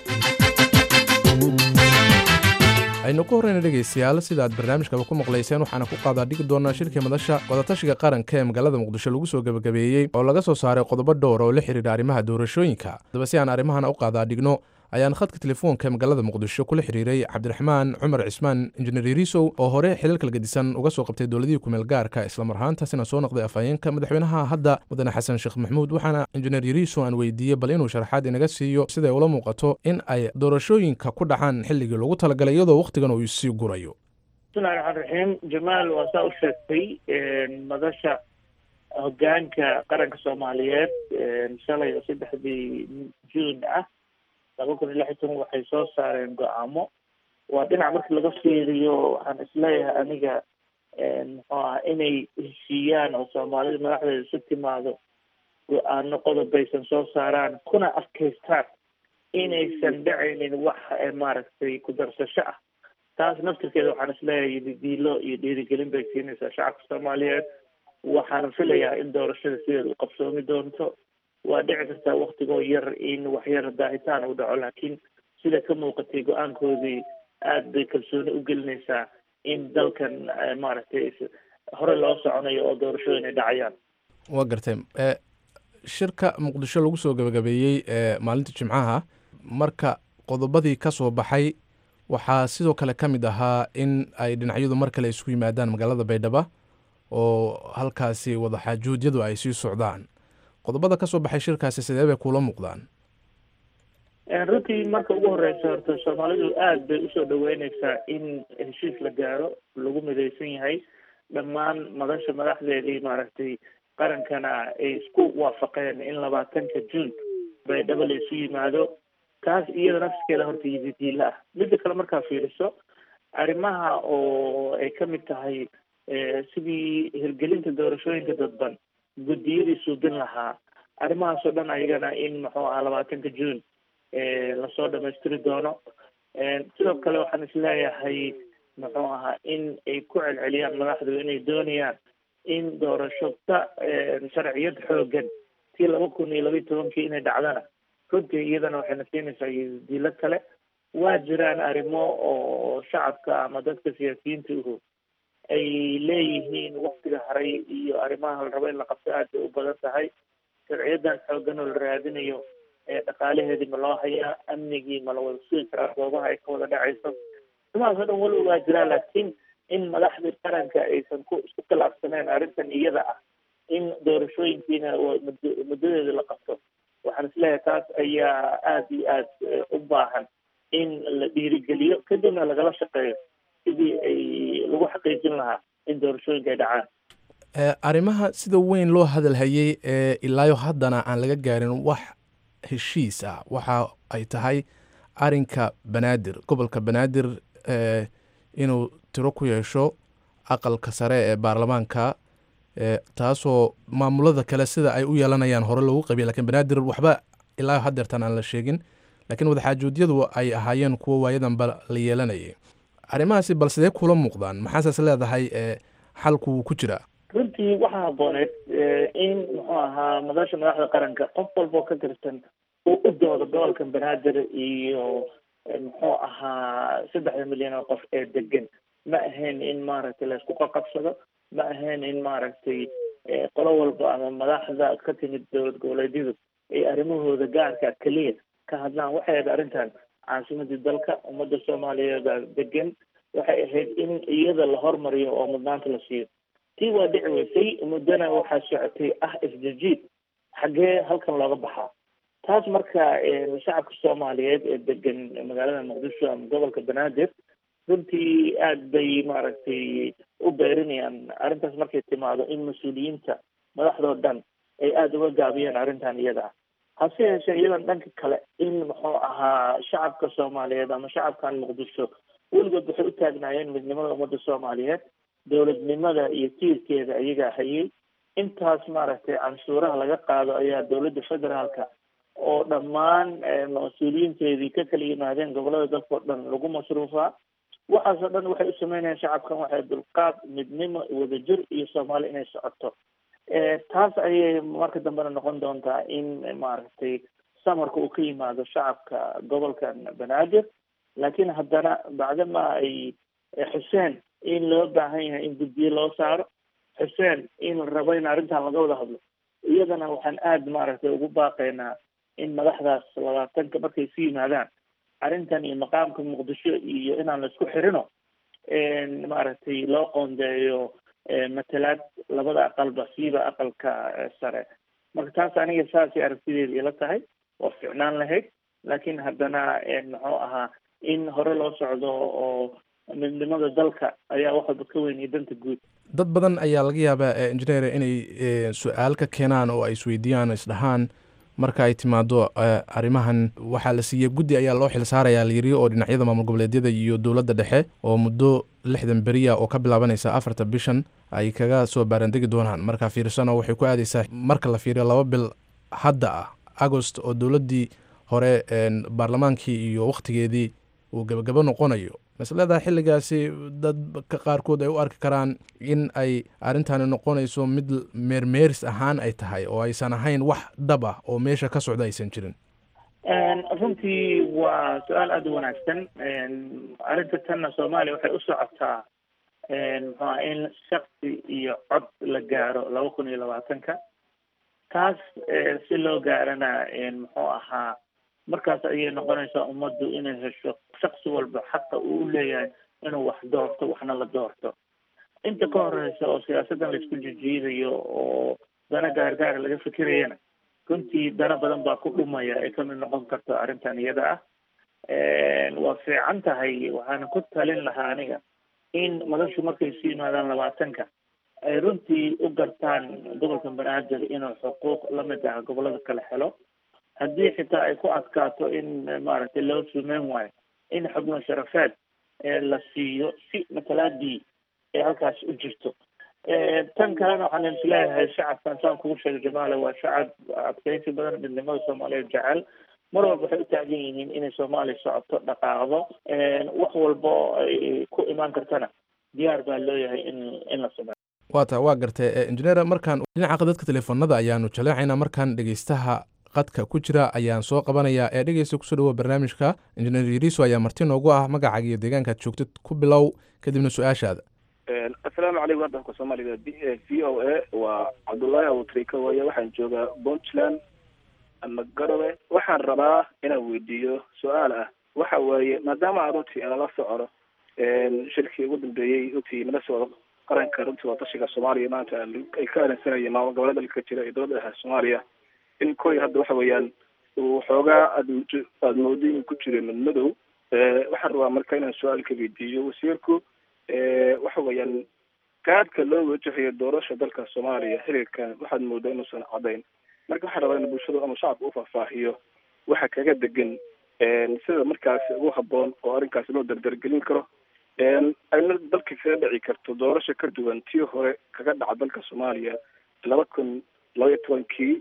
aynu ku horreyna dhegaystayaal sida aad barnaamijkaba ku maqlayseen waxaana ku qaadaa dhigi doonaa shirkii madasha wadatashiga qaranka ee magaalada muqdisho lagu soo gebagabeeyey oo laga soo saaray qodobo dhowr oo la xidhiidha arrimaha doorashooyinka haddaba si aan arrimahan u qaadaa dhigno ayaan khadka telefoonka magaalada muqdisho kula xiriiray cabdiraxmaan cumar cismaan injineer iriisow oo hore xilal kalgedisan uga soo qabtay dowladihii kumeel gaarka islamar ahaantaasina soo noqday afhayeenka madaxweynaha hadda mudane xasan sheekh maxamuud waxaana injineer iriisow aan weydiiyey bal inuu sharaxaad inaga siiyo siday ula muuqato in ay doorashooyinka ku dhacaan xilligii loogu talagalay iyadoo wakhtigan uu sii gurayo bismillahi raxmaan raxiim jamaal waa saa u sheegtay madasha hogaanka qaranka soomaaliyeed shalay oo saddexdii juun ah laba kun iyo lix iyo toban waxay soo saareen go-aamo waa dhinac marka laga fiiriyo waxaan isleeyahay aniga muxuu aha inay heshiiyaan oo soomaalida madaxdeeda isu timaado go-aano qodobbaysan soo saaraan kuna adkaystaan inaysan dhacaynin wax maaragtay ku darsasho ah taas naftirkeeda waxaan isleeyahay didiilo iyo dhiirigelin bay siinaysaa shacabka soomaaliyeed waxaana filayaa in doorashada sideeda u qabsoomi doonto waa dhici kartaa waktigoo yar in waxyar daahitaan uu dhaco laakiin sida ka muuqatay go-aankoodii aad bay kalsooni u gelinaysaa in dalkan maaragtay hore loo soconayo oo doorashooyin ay dhacayaan waa gartay shirka muqdisho lagu soo gebagabeeyey ee maalinta jimcaha marka qodobadii ka soo baxay waxaa sidoo kale ka mid ahaa in ay dhinacyadu mar kale isku yimaadaan magaalada baydhaba oo halkaasi wadaxaajuudyadu ay sii socdaan qodobada ka soo baxay shirkaasi sidee bay kuula muuqdaan runtii marka ugu horeysa horta soomaalidu aad bay usoo dhaweyneysaa in heshiis la gaaro lagu midaysan yahay dhammaan madasha madaxdeedii maaragtay qarankana ay isku waafaqeen in labaatanka juun baydhabo la isu yimaado taas iyada nafskeeda horta yididiila ah midda kale markaa fiiriso arrimaha oo ay ka mid tahay sidii hirgelinta doorashooyinka dadban guddiyadii suubin lahaa arrimahaasoo dhan ayagana in muxuu ahaa labaatanka juun lasoo dhamaystiri doono sidoo kale waxaan isleeyahay muxuu ahaa in ay ku celceliyaan madaxdu inay doonayaan in doorasho ka sharciyad xoogan tii laba kun iyo labaiyi tobankii inay dhacdana runtii iyadana waxayna siinaysaa diilo kale waa jiraan arrimo oo shacabka ama dadka siyaasiyiinta uhu ay leeyihiin waktiga haray iyo arrimaha la rabo in la qabto aad bay u badan tahay sharciyadan xoogan oo la raadinayo dhaqaalaheedii ma loo hayaa amnigii ma la wada sugi karaa goobaha ay ka wada dhacayso arrimahaas o dhan waliba waa jiraa laakiin in madaxdii qaranka aysan ku isku khilaafsaneen arrintan iyada ah in doorashooyinkiina muddadeeda la qabto waxaan isleeyahay taas ayaa aad iyo aad u baahan in la dhiirigeliyo kadibna lagala shaqeeyo sidii sidii ay lagu xaqiijin lahaa in doorashooyinka ay dhacaan arrimaha sida weyn loo hadalhayey ee ilaayo haddana aan laga gaarin wax heshiis ah waxa ay tahay arinka banaadir gobolka banaadir inuu tiro ku yeesho aqalka sare ee baarlamaanka taasoo maamulada kale sida ay u yeelanayaan hore loogu qabiya lakiin banaadir waxba ilaa hadeertan aan la sheegin laakiin wadaxaajoodiyadu ay ahaayeen kuwo waayadanba la yeelanayay arrimahaasi bal sidee kula muuqdaan maxaasaas leedahay xalku wuu ku jiraa runtii waxaa habooneed in muxuu ahaa madasha madaxda qaranka qof walboo ka tirsan uu u doodo gobolka banaadir iyo muxuu ahaa saddexda milyan oo qof ee degan ma ahayn in maaragtay laysku qaqabsado ma ahayn in maaragtay qolo walba ama madaxda ka timid dowlad goboleedyadu ay arrimahooda gaarka keliya ka hadlaan waxay ahayd arrintan caasimadii dalka ummadda soomaaliyeeda degan waxay ahayd in iyada la hormariyo oo mudnaanta la siiyo tii waa dhici weysay muddana waxaa socotay ah isjijiid xaggee halkan looga baxaa taas marka shacabka soomaaliyeed ee degan magaalada muqdisho ama gobolka banaadir runtii aada bay maaragtay u beerinayaan arrintaas markay timaado in mas-uuliyiinta madaxdoo dhan ay aada uga gaabiyeen arrintan iyada ah hase yeeshee iyadan dhanka kale in muxuu ahaa shacabka soomaaliyeed ama shacabkan muqdisho weligood waxay u taagnaayeen midnimada ummadda soomaaliyeed dowladnimada iyo tiirkeeda ayagaa hayay intaas maaragtay canshuuraha laga qaado ayaa dowladda federaalka oo dhammaan mas-uuliyiinteedii ka kala yimaadeen gobolada dalka oo dhan lagu masruufaa waxaasoo dhan waxay u sameynayaan shacabkan waxay dulqaad midnimo wadajir iyo soomaali inay socoto taas ayay marka dambena noqon doontaa in maaragtay samarka uu ka yimaado shacabka gobolkan banaadir laakiin haddana bacdama ay xuseen in loo baahan yahay in guddiye loo saaro xuseen in la rabo in arrintan laga wada hadlo iyadana waxaan aada maaragtay ugu baaqaynaa in madaxdaas labaatanka markay isu yimaadaan arrintan iyo maqaamka muqdisho iyo inaan laisku xirino maaragtay loo qoondeeyo matalaad labada aqalba siiba aqalka sare marka taas aniga saasay aragtideeda ila tahay waa ficnaan lahayd laakiin haddana muxuu ahaa in hore loo socdo oo midnimada dalka ayaa wax walba ka weynaya danta guud dad badan ayaa laga yaabaa engineer inay su-aal ka keenaan oo ay isweydiiyaan isdhahaan marka ay timaado arrimahan waxaa la siiyey guddi ayaa loo xil saarayaa layiri oo dhinacyada maamul goboleedyada iyo dowladda dhexe oo muddo lixdan beriya oo ka bilaabanaysa afarta bishan ay kaga soo baarandegi doonaan marka fiirsano waxay ku aadaysaa marka la fiiriyo laba bil hadda ah agost oo dowladdii hore baarlamaankii iyo wakhtigeedii uu gebagabo noqonayo masleedaha xilligaasi dadka qaarkood ay u arki karaan in ay arrintani noqonayso mid meermeeris ahaan ay tahay oo aysan ahayn wax dab ah oo meesha ka socda aysan jirin runtii waa su-aal aada u wanaagsan arrinta tanna soomaaliya waxay u socotaa muxuaa in shaksi iyo cod la gaaro laba kun iyo labaatanka taas si loo gaarana muxuu ahaa markaas ayay noqonaysaa ummaddu inay hesho shaksi walba xaqa uu u leeyahay inuu wax doorto waxna la doorto inta ka horeysa oo siyaasaddan laisku jijiidayo oo dana gaargaara laga fikirayana runtii dana badan baa ku dhumaya ay kamid noqon karto arrintan iyada ah waa fiican tahay waxaana ku talin lahaa aniga in madashu markay isu yimaadaan labaatanka ay runtii u gartaan gobolka banaadir inuu xuquuq lamid ah gobolada kale helo haddii xitaa ay ku adkaato in maaragtay loo sumeyn waayo in xubno sharafeed la siiyo si matalaadii ay halkaas u jirto tan kalena waxaan isleeyahay shacabkan saan kugu sheegay jamaale waa shacab adkeysi badan midnimada soomaaliyeed jecel mar walba waxay u taagan yihiin inay soomaaliya socoto dhaqaaqdo wax walbo ay ku imaan kartana diyaar baa looyahay in in la sameeyo waa ta waa gartay engineer markaan dhinaca dadka teleefonada ayaanu jaleecaynaa markaan dhegeystaha qadka ku jira ayaan soo qabanayaa ee dhegeysta kusoo dhawoa barnaamijka injineer yariso ayaa marti noogu ah magacaaga iyo deegaankaad joogtid ku bilow kadibna su-aashaada assalaamu calaykum waddanka soomaaliga v o a waa cabdullaahi abutrika waaye waxaan joogaa puntland ama garowe waxaan rabaa inaan weydiiyo su-aal ah waxa weeye maadaama aan runtii aan la socono shirkii ugu dambeeyey runtii nala socdo qaranka runtii watashiga soomaaliya maanta ay ka arinsanayeen maamul goboleeda dalka jira iyo dowladda dhexe soomaaliya in koy hadda waxa weeyaan uu xoogaa aad aada moodo inuu ku jiro madmadow waxaan rabaa marka inaan su-aal ka weydiiyo wasiirku waxa weeyaan gaadhka loo wajahayo doorasha dalka soomaaliya xiriirkan waxaad moodaa inuusan cadayn marka waxaa rabaa in bulshada ama shacabka u faahfaahiyo waxa kaga degan sida markaasi ugu haboon oo arrinkaasi loo dardargelin karo ayna dalka kaga dhici karto doorasho ka duwan tii hore kaga dhaca dalka soomaaliya laba kun laba iyo tobankii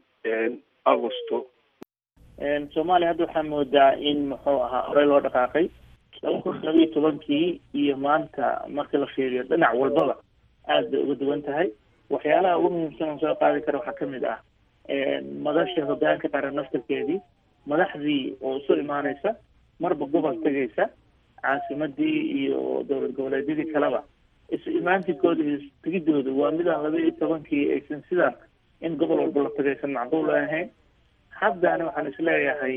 agosto soomaaliya hadda waxaa moodaa in muxuu ahaa horey loo dhaqaaqay laba kun laba iyo tobankii iyo maanta marka la fiiriyo dhinac walbaba aad bay uga duwan tahay waxyaalaha ugu muhiimsan oo soo qaadi kara waxaa kamid ah madasha hogaanka qaran naftarkeedii madaxdii oo isu imaaneysa marba gobol tegaysa caasimadii iyo dowlad goboleedyadii kaleba isu imaantikooda iyo tegidooda waa midaan laba iyo tobankii aysan sidaan in gobol walba la tagaysan macquul ahayn haddana waxaan isleeyahay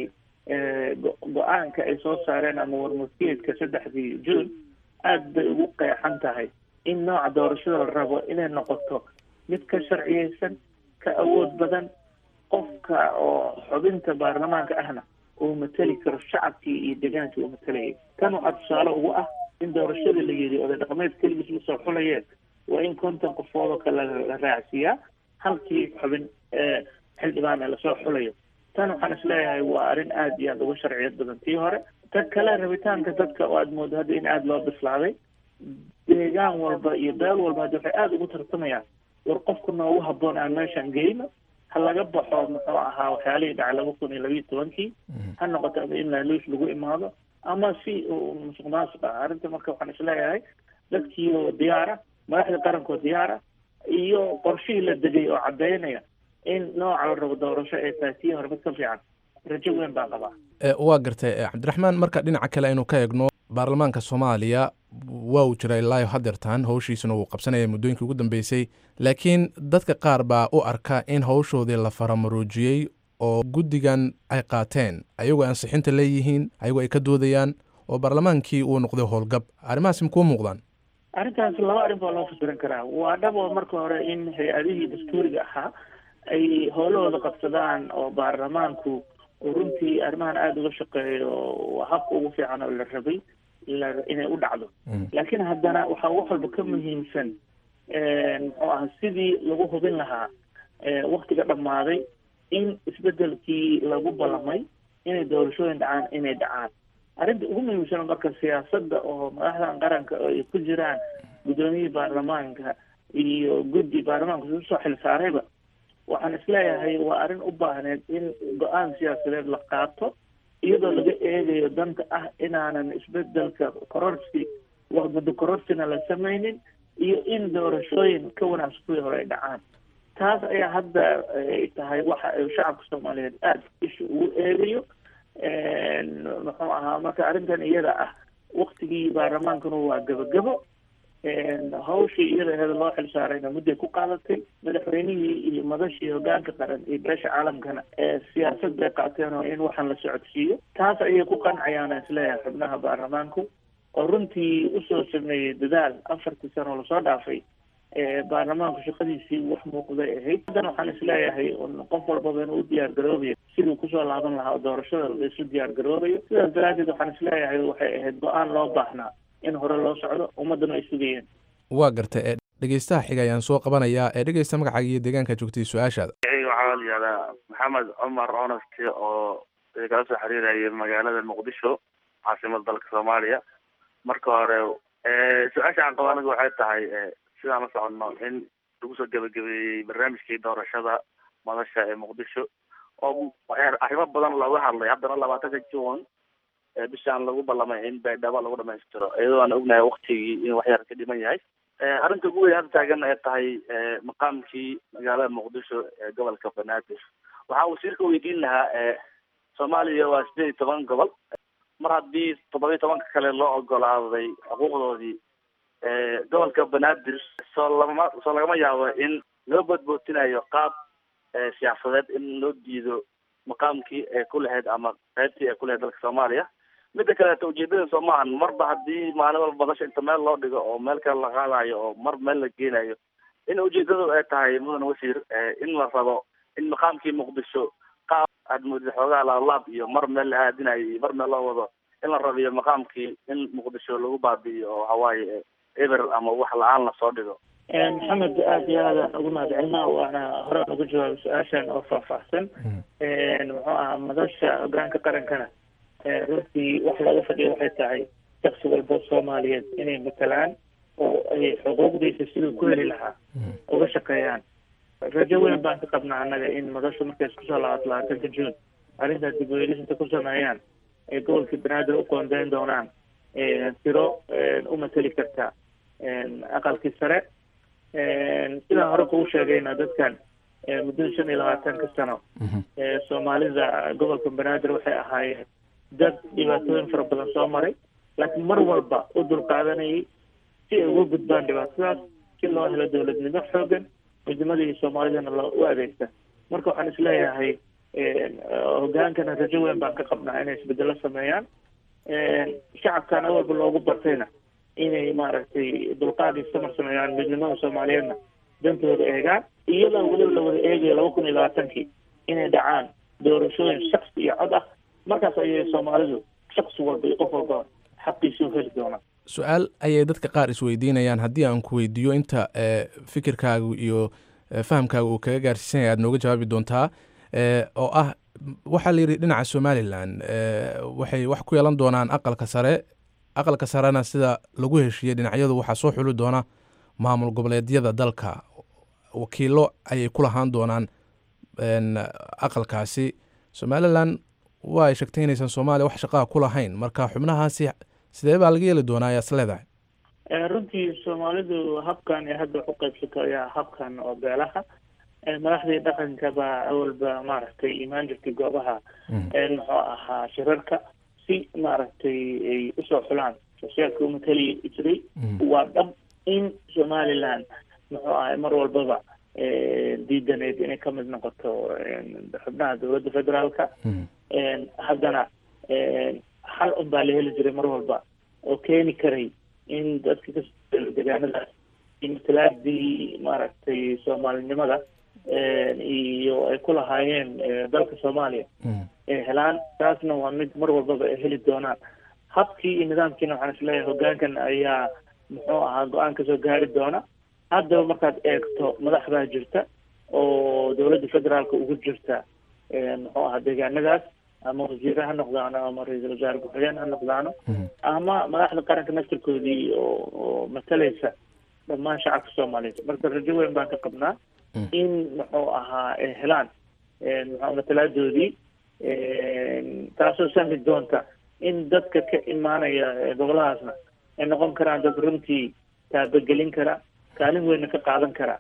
go-aanka ay soo saareen ama warmurtiyeedka saddexdii june aad bay ugu qeexan tahay in nooca doorashada la rabo inay noqoto mid ka sharciyeysan ka awood badan qofka oo xubinta baarlamaanka ahna uu mateli karo shacabkii iyo degaankii uu matalayay tan waxaa tusaale ugu ah in doorashada la yidhi oday dhaqameed keligiis ma soo xulayeen waa in konton qofood oo kale la raacsiiyaa halkii xubin xildhibaan ee lasoo xulayo tan waxaan isleeyahay waa arrin aada iyo aada uga sharciyad badan tii hore ta kale rabitaanka dadka oo aada moodo hadda in aada loo bislaaday deegaan walba iyo beel walba hadda waxay aada ugu tartamayaan war qofka noogu haboon aan meeshaan geyno ha laga baxo muxuu ahaa waxyaalihii dhacay laba kun iyo labiiyo tobankii ha noqoto ama in laaluush lagu imaado ama si musuq maasuq ah arrinta marka waxaan isleeyahay dadkii oo diyaara madaxda qarankoo diyaara iyo qorshihii la degay oo caddeynaya in nooca la rabo doorasho ay tahay tii hore mid ka fiican rajo weyn baan qabaa waa gartay cabdiraxmaan marka dhinaca kale aynu ka eegno baarlamaanka soomaaliya waa uu jira ilaayo hadeertan howshiisuna wuu qabsanaya muddooyinkii ugu dambeysay laakiin dadka qaar baa u arka in howshoodii la faramaroojiyey oo guddigan ay qaateen ayagoo ansixinta leeyihiin ayagoo ay ka doodayaan oo baarlamaankii uu noqday howlgab arrimahaasi makuu muuqdaan arrintaas laba arrin baa loo fasiran karaa waa dhab oo marka hore in hay-adihii dastuuriga ahaa ay howlahooda qabsadaan oo baarlamaanku uu runtii arrimahan aada uga shaqeeyo waa habka ugu fiican oo la rabay inay u dhacdo laakiin haddana waxaa wax walba ka muhiimsan muxuu aha sidii lagu hubin lahaa waktiga dhammaaday in isbedelkii lagu ballamay inay doorashooyin dhacaan inay dhacaan arrinta ugu muhiimsan marka siyaasadda oo madaxdan qaranka oo ay ku jiraan guddoomiyihii baarlamaanka iyo guddi baarlamaanka isu soo xil saarayba waxaan isleeyahay waa arrin u baahneed in go-aan siyaasadeed la qaato iyadoo laga eegayo danta ah inaanan isbedelka kororsi muddo kororsina la samaynin iyo in doorashooyin ka wanaagsan kuwii hore ay dhacaan taas ayaa hadda ay tahay waxa ay shacabka soomaaliyeed aada isha ugu eegayo muxuu ahaa marka arrintan iyada ah waktigii baarlamaankuna waa gabagabo hawshii iyada aheeda loo xil saarayna mudday ku qaadatay madaxweynihii iyo madashii hogaanka qaran iyo beesha caalamkana siyaasad bay qaateen oo in waxaan la socodsiiyo taas ayay ku qancayaan isleeyahay xubnaha baarlamaanku oo runtii usoo sameeyey dadaal afartii sano lasoo dhaafay baarlamaanku shaqadiisii wax muuqday ahayd haddana waxaan isleeyahay qof walbaba inuu u diyaar garoobayo siduu kusoo laaban lahaa doorashada laisu diyaar garoobayo sidaas daraaddeed waxaan isleeyahay waxay ahayd go-aan loo baahnaa in hore loo socdo ummaddana ay sugayeen waa gartay ee dhegeystaha xiga ayaan soo qabanayaa ee dhegeysta magacaaga iyo deegaanka joogtay su-aashaada waxaa la yihahdaa maxamed cumar honest oo kala soo xiriiraya magaalada muqdisho caasimada dalka soomaaliya marka hore su-aasha aan qabo aniga waxay tahay sidaan la soconno in lagu soo gebagabeeyey barnaamijkii doorashada madasha ee muqdisho oo arrimo badan looga hadlay haddana labaatanka june bishaan lagu ballamay in baydhabo lagu dhamaystiro iyadoo aan ognahay waktigii in waxyar ka dhiman yahay arrinta ugu weyn hadda taagan ay tahay maqaamkii magaalada muqdisho ee gobolka banaadir waxaa wasiirka weydiin lahaa soomaaliya waa sideed iyo toban gobol mar haddii toddoba iyo tobanka kale loo ogolaaday xuquuqdoodii gobolka banaadir soo lama soo lagama yaabo in loo boodbootinayo qaab siyaasadeed in loo diido maqaamkii ay ku lahayd ama qaybtii ay ku lahayd dalka soomaaliya midda kaleeto ujeedada soo maahan marba haddii maalin walba badasha inta meel loo dhigo oo meel kale la qaadayo oo mar meel la geenayo in ujeedadu ay tahay mudan wasiir in la rabo in maqaamkii muqdisho qaab aad moodid xoogaha laalaab iyo mar meel la aadinayo iyo mar meel loo wado in la rabiyo maqaamkii in muqdisho lagu baabi'iyo oo waxawaaye eber ama wax la-aan lasoo dhigo maxamed aada iyo aadaan ugu mahadcelina waana hore ugu jawaabay su-aashan oo faahfaahsan muxuu ahaa madasha hogaanka qarankana runtii wax looga fadhiyo waxay tahay shaksi walba soomaaliyeed inay matalaan oo ay xuquuqdiisa siduu ku heli lahaa uga shaqeeyaan rajo weyn baan ka qabnaa annaga in madashu markay isku soo laabato labaatanka juun arrintaa dib u eelisinta ku sameeyaan ay gobolkii banaadir u qoondeyn doonaan tiro u mateli karta aqalkii sare sidaan hore kugu sheegayna dadkan muddada shan iyo labaatanka sano soomaalida gobolka banaadir waxay ahaayeen dad dhibaatooyin fara badan soo maray laakiin mar walba u dulqaadanayay si ay uga gudbaan dhibaatadaas si loo helo dowladnimo xoogan midnimadii soomaalidana loo u adeegta marka waxaan isleeyahay hogaankana rajo weyn baan ka qabnaa inay isbedelo sameeyaan shacabkana walba loogu bartayna inay maaragtay dulqaad iyo samar sameeyaan midnimada soomaaliyeedna dantooda eegaan iyadoo weliba la wada eegayo laba kun iyo labaatankii inay dhacaan doorashooyin shaksi iyo cod ah markaas ayay soomaalidu shaksi walba iyo qof walba xaqiisa u heli doonaan su-aal ayay dadka qaar isweydiinayaan haddii aan ku weydiiyo inta fikirkaagu iyo fahamkaaga uu kaga gaarsiisanaya aad nooga jawaabi doontaa oo ah waxaa la yidhi dhinaca somalilan waxay wax ku yeelan doonaan aqalka sare aqalka sarena sida lagu heshiiyey dhinacyadu waxaa soo xuli doona maamul goboleedyada dalka wakiilo ayay ku lahaan doonaan aqalkaasi somalilan waa ay sheegtay inaysan soomaaliya wax shaqaa ku lahayn marka xubnahaasi sidee baa laga yeeli doonaa ayaas leedahay runtii soomaalidu habkan ee hadda wax u qaybsato ayaa habkan oo beelaha madaxdii dhaqanka baa awalba maaragtay imaan jirtay goobaha muxuu ahaa shirarka si maaragtay ay usoo xulaan shaqsiyaadka umatali jiray waa dhab in somaliland muxuu ahay mar walbaba diidaneyd inay ka mid noqoto xubnaha dowladda federaalka haddana xal un baa la heli jiray mar walba oo keeni karay in dadka kasoo deegaanadaas matalaadii maaragtay soomaalinimada iyo ay ku lahaayeen dalka soomaaliya ay helaan taasna waa mid mar walbaba ay heli doonaan habkii iyo nidaamkiina waxaan isleeyahay hogaankan ayaa muxuu ahaa go-aan kasoo gaari doona haddaba markaad eegto madax baa jirta oo dowladda federaalka ugu jirta muxuu ahaa deegaanadaas ama wasiire ha noqdaano ama ra-iisul wasaare ku-xigeen ha noqdaano ama madaxda qaranka naftirkoodii oo oo matalaysa dhammaan shacabka soomaaliyeed marka rajo weyn baan ka qabnaa in muxuu ahaa ay helaan muxuu matalaadoodii taasoo sahli doonta in dadka ka imaanaya goboladaasna ay noqon karaan dad runtii taabagelin kara kaalin weynna ka qaadan kara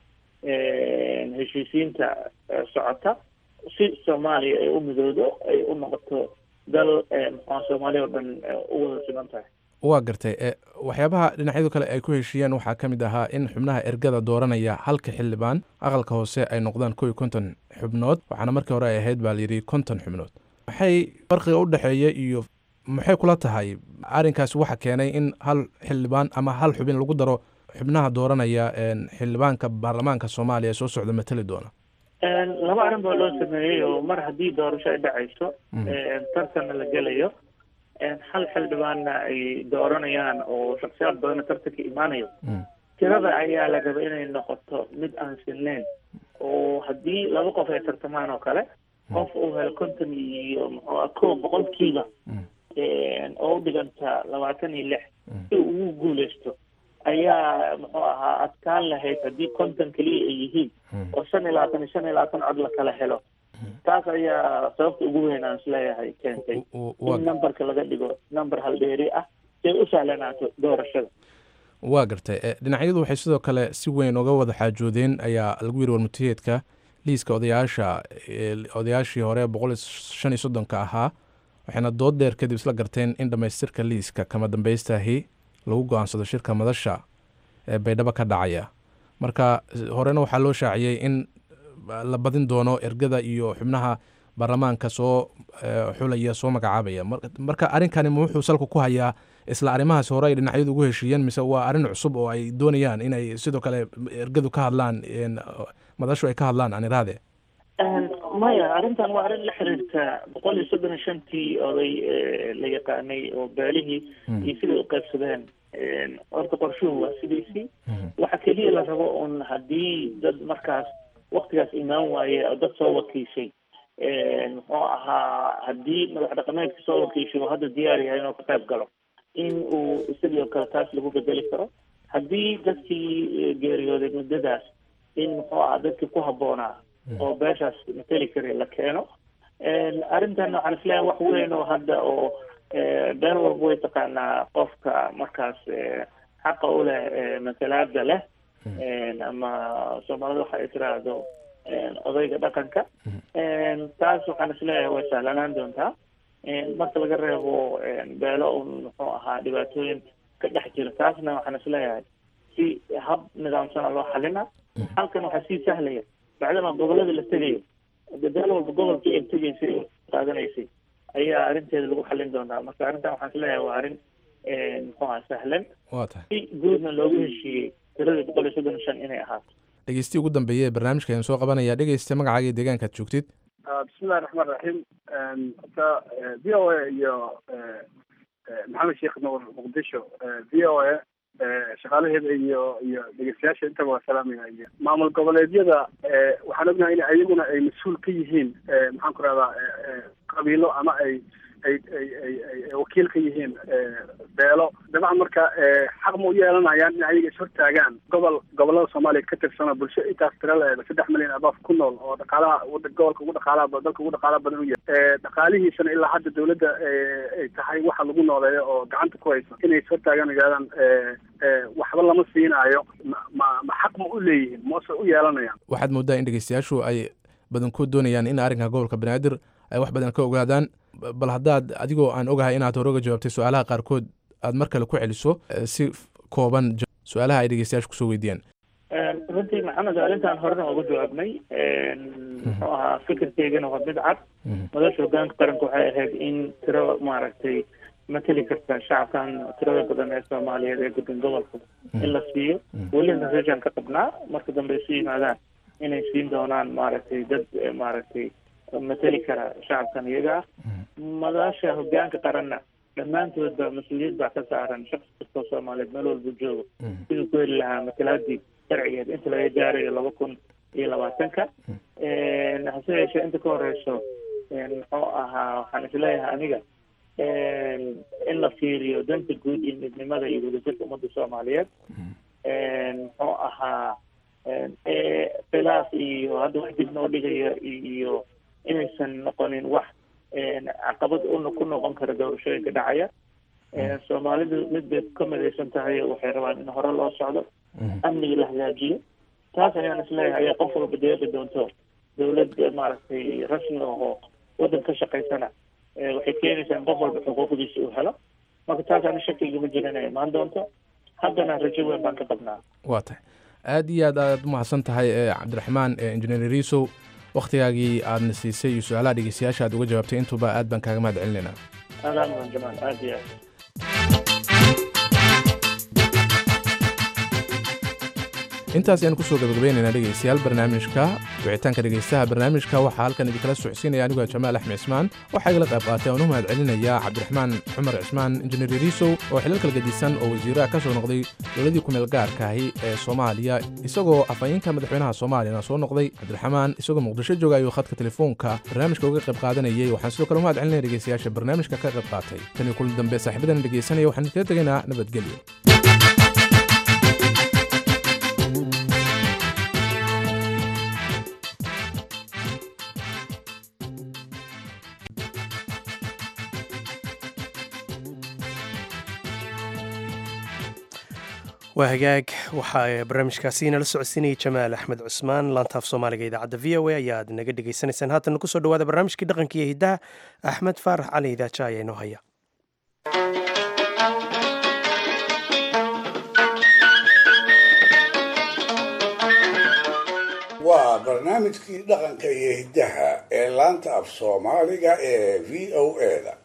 heshiisiinta socota si soomaaliya ay u midoodo ay u noqoto dal muxua soomaaliya oo dhan u wada siman tahay waa gartay waxyaabaha dhinacyadu kale ay ku heshiiyeen waxaa ka mid ahaa in xubnaha ergada dooranaya halka xildhibaan aqalka hoose ay noqdaan kow iyo konton xubnood waxaana markii hore ay ahayd baa layidhi konton xubnood maxay farqiga u dhexeeya iyo maxay kula tahay arrinkaasi waxa keenay in hal xildhibaan ama hal xubin lagu daro xubnaha dooranaya xildhibaanka baarlamaanka soomaaliya ee soo socda matali doona laba arrin baa loo sameeyey oo mar haddii doorasho ay dhacayso tartanna la gelayo hal xildhibaanna ay dooranayaan oo shaksiyaad badana tartanka imaanayo tirada ayaa la raba inay noqoto mid aan sinnayn oo haddii laba qof ay tartamaan oo kale qof uu helo konton iyo muxuu kow boqolkiiba oo u dhiganta labaatan iyo lix si uu ugu guuleysto ayaa muxuu ahaa adkaan lahayd haddii konton keliya ay yihiin oo shan iyo labaatan iyo shan iyo labaatan cod la kala helo taas ayaa sababta ugu weyn aan isleeyahay keentay in numberka laga dhigo number haldheeri ah si ay u sahlanaato doorashada waa gartay dhinacyadu waxay sidoo kale si weyn uga wada xaajoodeen ayaa lagu yiri warmutiyeedka liiska odayaasha odayaashii hore boqol iyo shan iyo soddonka ahaa waxayna dood dheer kadib isla garteen in dhammaystirka liiska kama dambaystahi lagu go-aansado shirka madasha ee baydhabo ka dhacaya marka horena waxaa loo shaaciyey in la badin doono ergada iyo xubnaha baarlamaanka soo xulaya soo magacaabaya marka arrinkani ma wuxuu salka ku hayaa isla arrimahaas hore ay dhinacyadu ugu heshiiyeen mise waa arrin cusub oo ay doonayaan inay sidoo kale ergadu ka hadlaan madashu ay ka hadlaan aan iraade maya arrintan waa arrin la xiriirta boqol iyo soddon iyo shantii oday la yaqaanay oo beelihii iyo siday u qaybsadeen horta qorshuhu waa sidiisii waxa keliya la rabo un haddii dad markaas waktigaas imaan waaye oo dad soo wakiishay muxuu ahaa haddii madax dhaqameedka soo wakiishay uu hadda diyaar yahay inuu ka qayb galo in uu isagii oo kale taas lagu bedeli karo haddii dadkii geeriyooday muddadaas in muxuu ahaa dadkii ku habboonaa oo beeshaas mateli kara la keeno arrintan waxaan isleeyahay wax weyn oo hadda oo been walba way taqaanaa qofka markaas xaqa u leh matalaada leh ama soomaalida waxa ay tiraahdo odayga dhaqanka taas waxaan isleeyahay way sahlanaan doontaa marka laga reebo beelo un muxuu ahaa dhibaatooyin ka dhex jira taasna waxaan isleeyahay si hab nidaamsana loo xalina halkan waxaa sii sahlaya bacdama gobolada la tegayo beel walba gobolkii ay tegaysay qaadanaysay ayaa arrinteeda lagu xalin doonaa marka arrintan waxaan isleeyahay waa arrin muxuu ahaa sahlan waa tahay si guudna loogu heshiiyey tiradii boqol iyo soddon iyo shan inay ahaato dhegeystiyi ugu dambeeye ee barnaamijka ayaan soo qabanaya dhegeysta magacaaga iyo deegaankaad joogtid bismillahi raxmaan raxiim horta v o a iyo maxamed sheekh nuur muqdisho v o a shaqaalaheeda iyo iyo dhegeystayaasha intaba waa salaamaya iyo maamul goboleedyada waxaan ognahay in ayaguna ay mas-uul ka yihiin maxaan ku rahdaa qabiilo ama ay ay ay ay ay wakiil ka yihiin beelo dabcan marka xaq ma u yeelanayaan in ayaga ishortaagaan gobol gobolada soomaaliya ka tirsano bulsho intaas tira la-eeda saddex milyan abaaf ku nool oo dhaqaalaha gobolka ugu dhaqaalaha dalka ugu dhaqaalaha badan u yahay dhaqaalihiisana ilaa hadda dawladda ay tahay waxa lagu nooleeyo oo gacanta ku hayso inay ishortaagaan yidhahdaan waxba lama siinaayo ma ma ma xaq ma u leeyihiin mase u yeelanayaan waxaad moodaa in dhegeystayaashu ay badankood doonayaan in arrinka gobolka banaadir ay wax badan ka ogaadaan bal haddaad adigoo aan ogahay inaad hore uga jawaabtay su-aalaha qaarkood aad mar kale ku celiso si kooban su-aalaha ay dhegeystayaashu kusoo weydiiyaan runtii maxamed arrintan horena uga jawaabnay muxuu ahaa fikirkeygana waa mid cad madasha hogaanka qaranka waxay ahayd in tiro maaragtay mateli karta shacabkan tirada badan ee soomaaliyeed ee degan gobolka in la siiyo welina rajan ka qabnaa marka dambe isu yimaadaan inay siin doonaan maaragtay dad maaragtay mateli kara shacabkan iyaga ah madasha hogaanka qaranna dhammaantoodba mas-uuliyad baa ka saaran shaqsi kastoo soomaaliyeed meel walba joogo siduu ku heli lahaa matalaadii sharcigeed inta laga gaarayo laba kun iyo labaatanka hase yeeshee inta ka horeyso muxuu ahaa waxaan isleeyahay aniga in la fiiriyo danta guud iyo midnimada iyo wadajirka ummadda soomaaliyeed muxuu ahaa khilaaf iyo hadda wax dib noo dhigaya iyo inaysan noqonin wax caqabad una ku noqon kara doorashooyinka dhacaya soomaalidu mid bay ka midaysan tahay waxay rabaan in hore loo socdo amniga la hagaajiyo taas ayaan isleeyahay ayaa qof walba deeqi doonto dawlad maaragtay rasmi ahoo waddan ka shaqaysana waxay keenaysaa in qof walba xuquuqdiisa uu helo marka taas ana shakigama jira inay imaan doonto haddana rajo weyn baan ka qabnaa waa tahay aad iyo aad aad umahadsan tahay cabdiraxmaan injineer riisow wakhtigaagii aadna siisay iyo su-aalaha dhegeystayaasha aad uga jawaabtay intuba aad baan kaaga mahad celinaynaa aadaan mudan jamaal aad iyo aad intaas ayaan kusoo gabagabaynaynaa dhegeystayaal barnaamijka wicitaanka dhegeystaha barnaamijka waxaa halkan idinkala socodsiinaya anigoo jamaal axmed cismaan waxaa igala qayb qaatay aan u mahad celinaya cabdiraxmaan cumar cismaan injineer riisow oo xilal kala gedisan oo wasiiraha ka soo noqday dowladii kumeel gaarkaahi ee soomaaliya isagoo afhayeenka madaxweynaha soomaaliyana soo noqday cabdiraxmaan isagoo muqdisho jooga ayuu khadka telefoonka barnaamijka uga qayb qaadanayay waxaan sidoo kale u mahad celinaya dhegeystayaasha barnaamijka ka qayb qaatay tan iyo kulan dambe saaxiibadan dhegeysanaya waxaan iskaga tegaynaa nabadgelyo waa hagaag waxaa barnaamijkaasi nala socodsiinayay jamaal axmed cusmaan laantaaf soomaaliga idaacadda v o a ayaad naga dhegaysanaysaan haatan kusoo dhawaada barnaamijkii dhaqanka iyo hiddaha axmed faarax cali idaaja ayaa inoo haya waa barnaamijkii dhaqanka iyo hiddaha ee laanta af soomaaliga ee v o a-da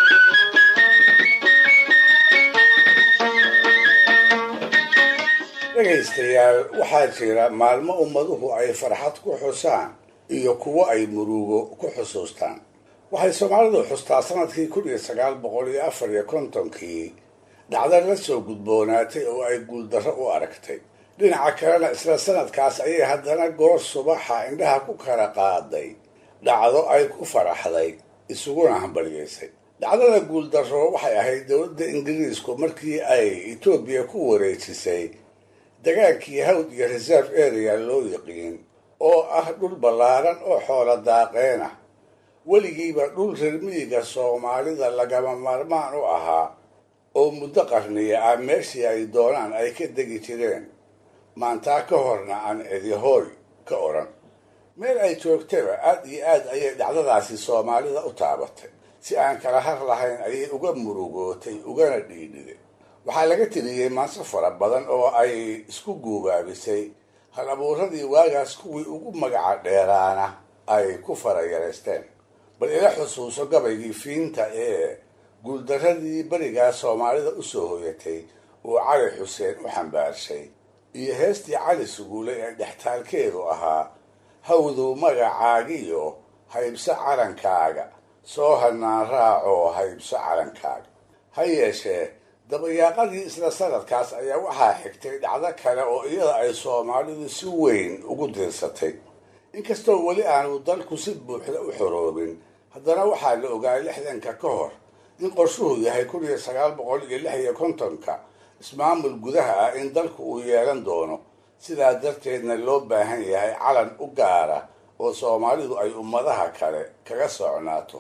dhegaystayaal waxaa jira maalmo ummaduhu ay farxad ku xusaan iyo kuwo ay murugo ku xusuustaan waxay soomaalidu xustaa sanadkii kun iyo sagaal boqol iyo afar iyo kontonkii dhacda la soo gudboonaatay oo ay guuldarro u aragtay dhinaca kalena isla sanadkaas ayay haddana goor subaxa indhaha ku kala qaaday dhacdo ay ku faraxday isuguna hambalyeysay dhacdada guuldarro waxay ahayd dowladda ingiriisku markii ay etoobiya ku wareejisay dagaankii hawd iyo reserve area loo yiqiin oo ah dhul ballaaran oo xoola daaqeen ah weligiiba dhul reer miyiga soomaalida lagama maarmaan u ahaa oo muddo qarniya ah meeshii ay doonaan ay ka degi jireen maantaa ka horna aan cidihooy ka odhan meel ay joogtaba aad iyo aad ayay dhacdadaasi soomaalida u taabatay si aan kala har lahayn ayay uga murugootay ugana dhiidhiday waxaa laga tiriyey maanso fara badan oo ay isku guubaabisay hal abuuradii waagaas kuwii ugu magaca dheeraana ay ku farayareysteen bal ila xusuuso gabaygii fiinta ee guuldarradii berigaa soomaalida u soo hoyatay uu cali xuseen u xambaarshay iyo heestii cali suguule ee dhextaalkeedu ahaa hawduu magacaagiyo haybso calankaaga soo hanaan raacoo haybso calankaaga ha yeeshee dabayaaqadii isla sanadkaas ayaa waxaa xigtay dhacdo kale oo iyada ay soomaalidu si weyn ugu diirsatay inkastoo weli aanu dalku si buuxda u xoroobin haddana waxaa la ogaa lixdanka ka hor in qorshuhu yahay kun iyo sagaal boqol iyo lix iyo kontonka ismaamul gudaha ah in dalku uu yeelan doono sidaa darteedna loo baahan yahay calan u gaara oo soomaalidu ay ummadaha kale kaga socnaato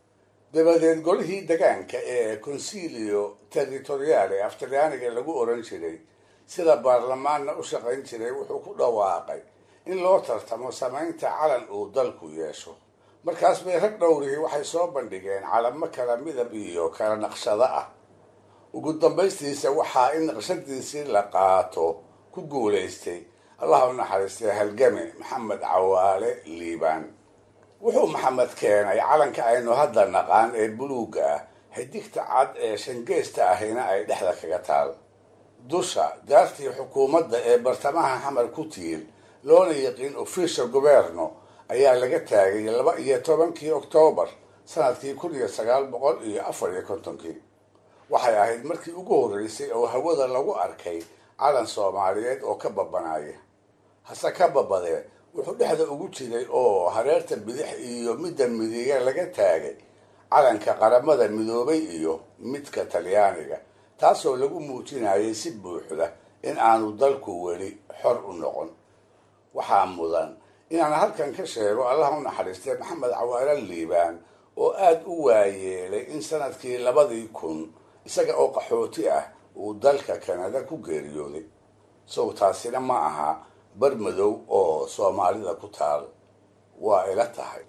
dabadeed golihii degaanka ee consilio territoriale af talyaaniga lagu oran jiray sida baarlamaanna u shaqayn jiray wuxuu ku dhawaaqay in loo tartamo samaynta calan uu dalku yeesho markaas bay rag dhowrihii waxay soo bandhigeen calamo kala midab iyo kala naqshado ah ugu dambaystiisa waxaa in naqshadiisii la qaato ku guulaystay allah u naxariistay halgame maxamed cawaale liibaan wuxuu maxamed keenay calanka aynu hadda naqaan ee buluugga ah xidigta cad ee shangeesta ahina ay dhexda kaga taal dusha daartii xukuumadda ee bartamaha xamar ku tiil loona yiqiin official governo ayaa laga taagay laba iyo tobankii oktoobar sanadkii kun iyo sagaal boqol iyo afar iyo kontonkii waxay ahayd markii ugu horreysay oo hawada lagu arkay calan soomaaliyeed oo ka babanaya hase ka babadee wuxuu dhexda ugu jiray oo hareerta bidix iyo midda midiga laga taagay calanka qaramada midoobay iyo midka talyaaniga taasoo lagu muujinayay si buuxda in aanu dalku weli xor u noqon waxaa mudan inaan halkan ka sheego allah u naxariistay maxamed cawaale liibaan oo aada u waayeelay in sanadkii labadii kun isaga oo qaxooti ah uu dalka kanada ku geeriyooday sow taasina ma aha bar madow oo soomaalida ku taal waa ila tahay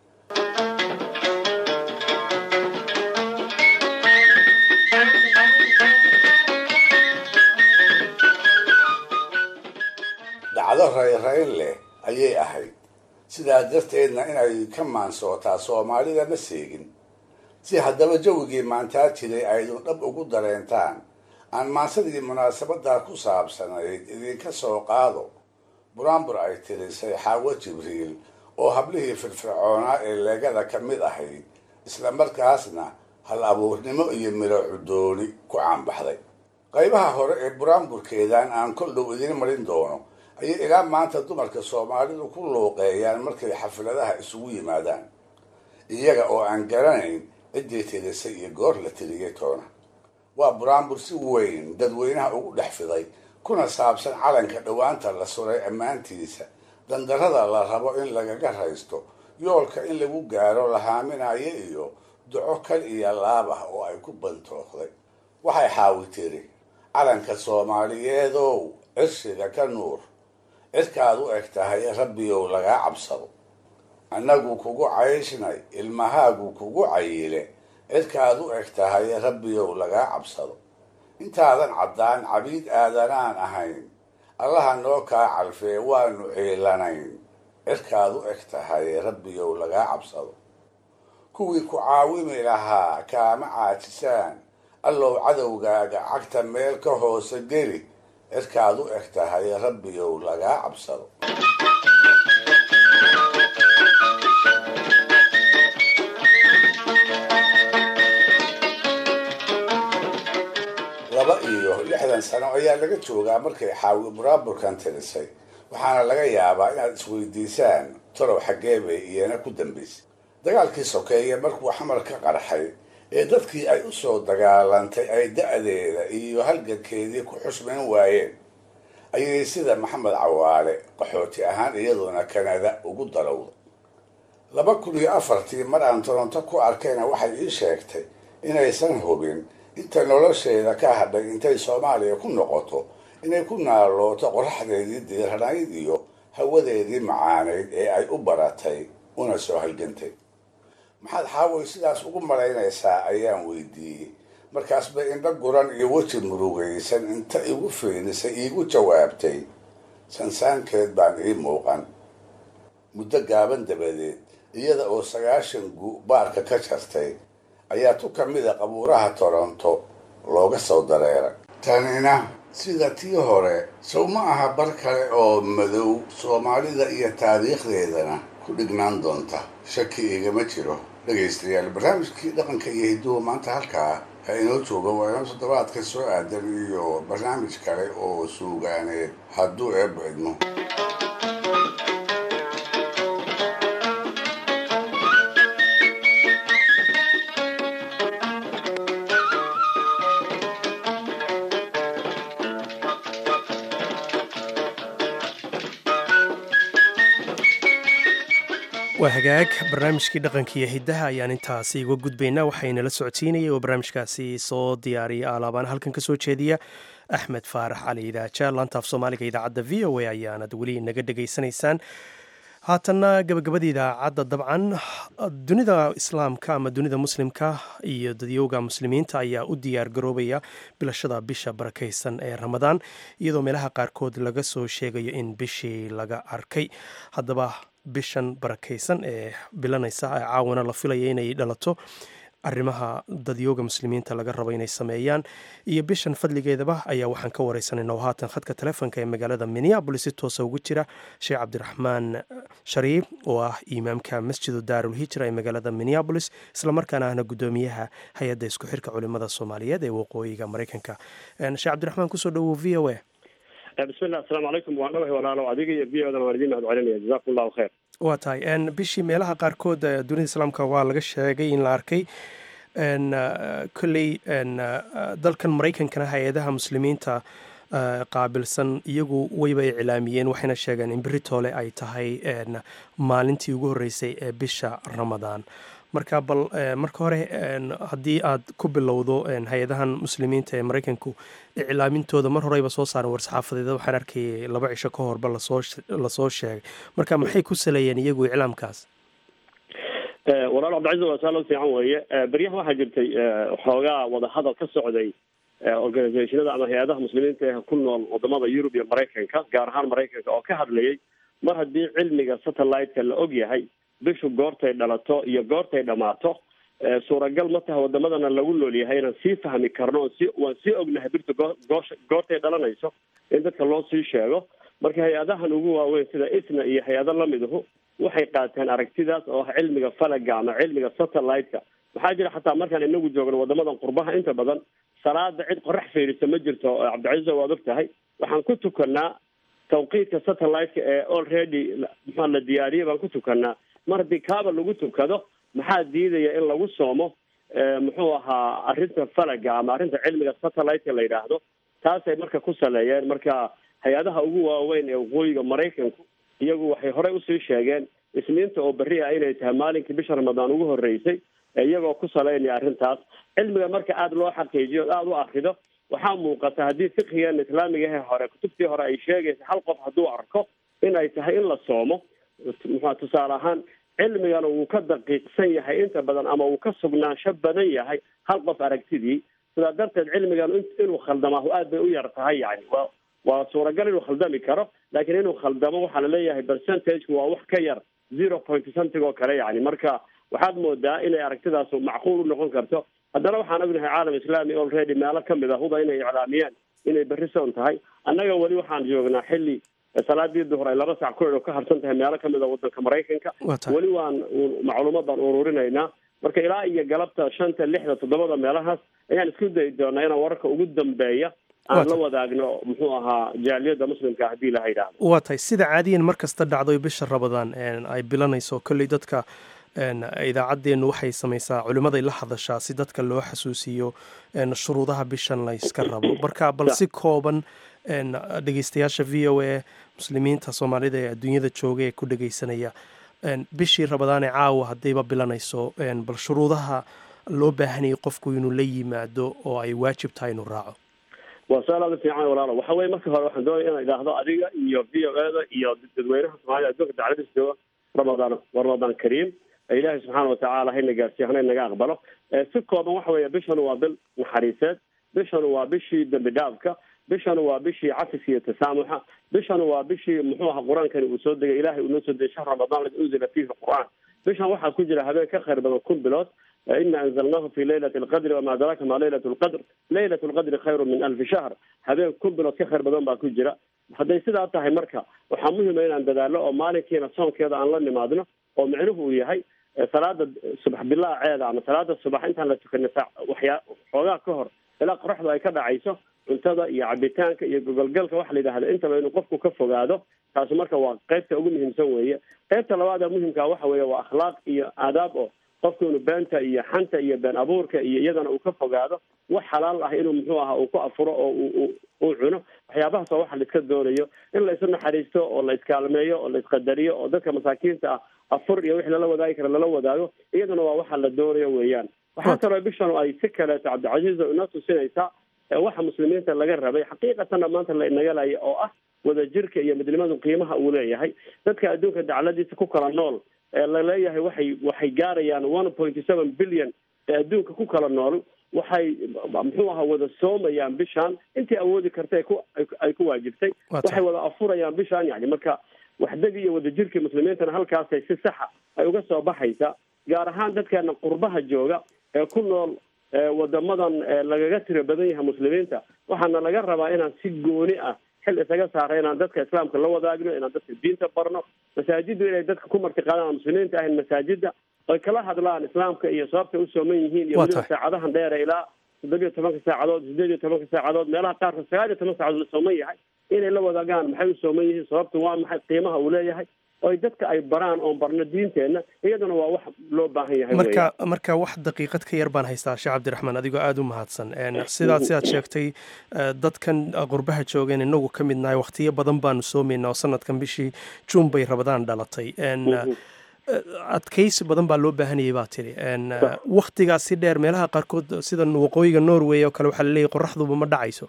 dhacdo rayrayn leh ayay ahayd sidaa darteedna inay ka maansootaa soomaalida ma seegin si haddaba jawigii maantaa jiray aydun dhab ugu dareentaan aan maansadii munaasabadaa ku saabsanayd idinka soo qaado buraanbur ay tirisay xaawo jibriil oo hablihii firfircoonaa ee leegada ka mid ahayd isla markaasna hal abuurnimo iyo miro cudooni ku caanbaxday qaybaha hore ee buraanburkeedan aan kol dhow idiin marin doono ayay ilaa maanta dumarka soomaalidu ku luuqeeyaan markay xafladaha isugu yimaadaan iyaga oo aan garanayn ciddii tirisay iyo goor la tiriyay toona waa buraanbur si weyn dadweynaha ugu dhex fiday kuna saabsan calanka dhowaanta la suray ammaantiisa dandarrada la rabo in lagaga raysto yoolka in lagu gaaro la haaminayo iyo duco kal iyo laab ah oo ay ku bantooqday waxay xaawi tiri calanka soomaaliyeedow cirshiga ka nuur cirkaad u eg tahay rabbiyow lagaa cabsado annagu kugu cayshnay ilmahaagu kugu cayile cirkaad u eg tahay rabbiyow lagaa cabsado intaadan caddaan cabiid aadanaan ahayn allaha noo kaa calfee waanu ciilanayn cirkaad u eg tahay rabbiyow lagaa cabsado kuwii ku caawimi lahaa kaama caajisaan allow cadowgaaga cagta meel ka hoose geli cirkaad u eg tahay rabbiyow lagaa cabsado laba iyo lixdan sano ayaa laga joogaa markay xaawi buraaburkan tirisay waxaana laga yaabaa inaad isweydiisaan tolow xaggee bay iyana ku dambaysay dagaalkii sokeeye markuu xamar ka qarxay ee dadkii ay u soo dagaalantay ay da-deeda iyo halgankeedii ku xusmayn waayeen ayay sida maxamed cawaale qaxooti ahaan iyaduna kanada ugu darowda laba kun iyo afartii mar aan toronto ku arkayna waxay ii sheegtay inaysan hubin inta nolosheeda ka hadhay intay soomaaliya ku noqoto inay ku naalooto qoraxdeedii diiranayd iyo hawadeedii macaanayd ee ay u baratay una soo halgantay maxaad xaaway sidaas ugu malaynaysaa ayaan weydiiyey markaas bay indho guran iyo weji murugaysan inta igu fiilisay iigu jawaabtay sansaankeed baan ii muuqan muddo gaaban dabadeed iyada oo sagaashan gu baarka ka jartay ayaa tu ka mida qabuuraha toronto looga soo dareeray tanina sida tii hore sow ma aha bar kale oo madow soomaalida iyo taariikhdeedana ku dhignaan doonta shaki igama jiro dhegaystayaal barnaamijkii dhaqanka iyo hidduhu maanta halkaa ha inoo jooga waa inoo toddobaadka soo aadan iyo barnaamij kale oo suugaaneed hadduu eebba idmo waa hagaag barnaamijkii dhaqanka iyo hiddaha ayaan intaasi uga gudbaynaa waxaynala socodsiinayay oo barnaamijkaasi soo diyaariya alaabaan halkan ka soo jeediya axmed faarax cali idaaja laantaaf soomaaliga idaacadda v o a ayaanad weli naga dhegaysanaysaan haatanna gabagabada idaacadda dabcan dunida islaamka ama dunida muslimka iyo dadyowga muslimiinta ayaa u diyaar garoobaya bilashada bisha barakaysan ee ramadaan iyadoo meelaha qaarkood laga soo sheegayo in bishii laga arkay haddaba bishan barakaysan ee bilanaysa ee caawana la filaya inay dhalato arrimaha dadyooga muslimiinta laga rabo inay sameeyaan iyo bishan fadligeedaba ayaa waxaan ka wareysanayna oo haatan khadka telefoonka ee magaalada minneabolis si toosa ugu jira sheekh cabdiraxmaan shariif oo ah imaamka masjidu daarul hijra ee magaalada minneabolis islamarkaana ahna guddoomiyaha hay-adda isku xirka culimada soomaaliyeed ee waqooyiga mareykanka sheekh cabdiraxmaan kusoo dhawow v o a bismillah asalaamu calaykum waan dhawahay walaalo adiga iyo v odan waan idiin mahad celinaya jazakum allahu khayr waa tahay bishii meelaha qaarkood dunida islaamka waa laga sheegay in la arkay kolley dalkan maraykankana hay-adaha muslimiinta qaabilsan iyagu wayba iclaamiyeen waxayna sheegeen in beritoole ay tahay maalintii ugu horreysay ee bisha ramadaan marka bal marka hore haddii aad ku bilowdo hay-adahan muslimiinta ee maraykanku iclaamintooda mar horeyba soo saaran war-saxaafadeeda waxaan arkayay laba cisho ka horba lasoo sheegay marka maxay ku saleeyeen iyagu iclaamkaas walaal cabdicaiz waa saalo fiican weeye beryahan waxaa jirtay xoogaa wadahadal ka socday organisationada ama hay-adaha muslimiinta ee ku nool wadamada yurub iyo maraykanka gaar ahaan maraykanka oo ka hadlayay mar haddii cilmiga satellite-ka la og yahay bishu goortay dhalato iyo goortay dhammaato suuragal ma taha wadamadana lagu nool yahay inaan sii fahmi karno on si waan sii ognahay birta goosh goortay dhalanayso in dadka loo sii sheego marka hay-adahan ugu waaweyn sida isna iyo hay-ado lamiduhu waxay qaateen aragtidaas oo ah cilmiga falaga ama cilmiga satellite-ka maxaa jira xataa markaan inagu joogno wadamadan qurbaha inta badan salaada cid qorax fiirisa ma jirto cabdicaizo waad og tahay waxaan ku tukanaa tawqiidka satellite-ka ee already maxaa la diyaariyay baan ku tukanaa mar haddii kaaba lagu tukado maxaa diidaya in lagu soomo muxuu ahaa arrinta falaga ama arrinta cilmiga satellite-ka la yidhaahdo taasay marka ku saleeyeen marka hay-adaha ugu waaweyn ee waqooyiga maraykanku iyagu waxay horey usii sheegeen isniinta oo berri ah inay tahay maalinkii bisha ramadaan ugu horreysay iyagoo ku saleynaya arrintaas cilmiga marka aada loo xaqiijiyo o aada u akrido waxaa muuqata haddii fiqigan islaamigahe hore kutubtii hore ay sheegaysa hal qof hadduu arko in ay tahay in la soomo muxua tusaale ahaan cilmigana wuu ka daqiiqsan yahay inta badan ama wuu ka sugnaansho badan yahay hal qof aragtidii sidaa darteed cilmigan inuu khaldamaahu aad bay u yar tahay yani wa waa suuragal inuu khaldami karo laakiin inuu khaldamo waxaa laleeyahay percentageku waa wax ka yar zero point something oo kale yani marka waxaad moodaa inay aragtidaas macquul u noqon karto haddana waxaan ognahay caalam islami already meelo kamid ah huba inay iclaamiyaan inay berri soon tahay annaga weli waxaan joognaa xilli salaadii duhur ay laba sac ku ka harsan tahay meelo kamid a wadanka maraykanka weli waan macluumaad baan ururinaynaa marka ilaa iyo galabta shanta lixda toddobada meelahaas ayaan isku dayi doonaa inaan wararka ugu dambeeya aan la wadaagno muxuu ahaa jaaliyadda muslimka haddii la yidhaahdo waa tahay sida caadiyan mar kasta dhacdo bisha rabadaan ay bilanayso kolley dadka idaacaddeennu waxay samaysaa culimmaday la hadashaa si dadka loo xasuusiyo shuruudaha bishan la yska rabo marka bal si kooban dhegeystayaasha v o a muslimiinta soomaalida ee adduunyada jooga ee ku dhegeysanaya bishii rabadaane caawa haddayba bilanayso bal shuruudaha loo baahanayay qofku inuu la yimaado oo ay waajib tahay inuu raaco waa su-aal aada fiican walaalo waxa weye marka hore waxaan doonaya inaan idhaahdo adiga iyo v o e da iyo dadweynaha soomaalida adduunka dacladiisa jooga ramadaan ramadaan kariim ilaahay subxaana watacaala hayna gaarsiiyo hana naga aqbalo si kooban waxa weeye bishanu waa bil naxariiseed bishanu waa bishii dembi dhaafka bishanu waa bishii cafiska iyo tasaamuxa bishanu waa bishii muxuu aha qur-aankani uu soo degay ilahay uu noo soo degay shahr ramadaan ladi unzila fiihi qur-aan bishan waxaa ku jira habeen ka khayr badan kun bilood ina anzalnahu fi laylati alqadri wama adraaka ma laylat lqadr laylat lqadri khayru min alfi shahr habeen kun bilood ka khayr badan baa ku jira hadday sidaa tahay marka waxaa muhima inaan dadaalo oo maalinkiina soonkeeda aan la nimaadno oo micnuhu uu yahay salaada subax bilaaceeda ama salaada subax intaan la tukanay waxyaa xoogaa ka hor ilaa qoraxdu ay ka dhacayso cuntada iyo cabitaanka iyo gogolgalka waxa la yidhahda intaba inuu qofku ka fogaado taasi marka waa qaybta ugu muhiimsan weeye qaybta labaad ee muhimkaa waxa weeye waa akhlaaq iyo aadaab oo qofku inuu beenta iyo xanta iyo been abuurka iyo iyadana uu ka fogaado wax xalaal ah inuu muxuu aha uu ku afuro oo uu uu cuno waxyaabahaas oo waxa la iska doonayo in la isu naxariisto oo la iskaalmeeyo oo la isqadariyo oo dadka masaakiinta ah afur iyo wixii lala wadaagi kara lala wadaago iyaduna waa waxa la doonayo weeyaan waxaa kaloo bishan ay si kaleeto cabdicasiiz oo inoo tusinaysaa waxa muslimiinta laga rabay xaqiiqatanna maanta la inaga laya oo ah wadajirka iyo midnimadu qiimaha uu leeyahay dadka adduunka dacladiisa ku kala nool ee laleeyahay waxay waxay gaarayaan one pointy seven billion ee adduunka ku kala nool waxay muxuu ahaa wada soomayaan bishaan intii awoodi karta ku ay ku waajibtay waxay wada afurayaan bishaan yani marka waxdagi iyo wadajirkii muslimiintana halkaasay si saxa ay uga soo baxaysa gaar ahaan dadkeena qurbaha jooga ee ku nool wadamadan lagaga tiro badan yahay muslimiinta waxaana laga rabaa inaan si gooni ah xil isaga saara inaan dadka islaamka la wadaagno inaan dadka diinta barno masaajiddu inay dadka ku martiqaadaan muslimiinta ahayn masaajida oy kala hadlaan islaamka iyo sababtay u sooman yihiin iyo weliba saacadahan dheere ilaa toddobiyo tobanka saacadood sideed iyo tobanka saacadood meelaha qaarkood sagaal iyo toban saacadood la sooman yahay inay la wadaagaan maxay u sooman yihiin sababtu waa maxay qiimaha uu leeyahay oy dadka ay baraan oon barno diinteenna iyaduna waa wax loo baahan yahay marka marka wax daqiiqad ka yar baan haystaa sheekh cabdiraxmaan adigoo aada u mahadsan sidaad sidaad sheegtay dadkan qurbaha joogeen inagu ka mid nahay wakhtiyo badan baanu soomaynaa oo sanadkan bishii juun bay rabadaan dhalatay adkaysi badan baa loo baahanayay baa tiri wakhtigaas si dheer meelaha qaarkood sida waqooyiga norway oo kale waxaa laleeyahy qoraxduba ma dhacayso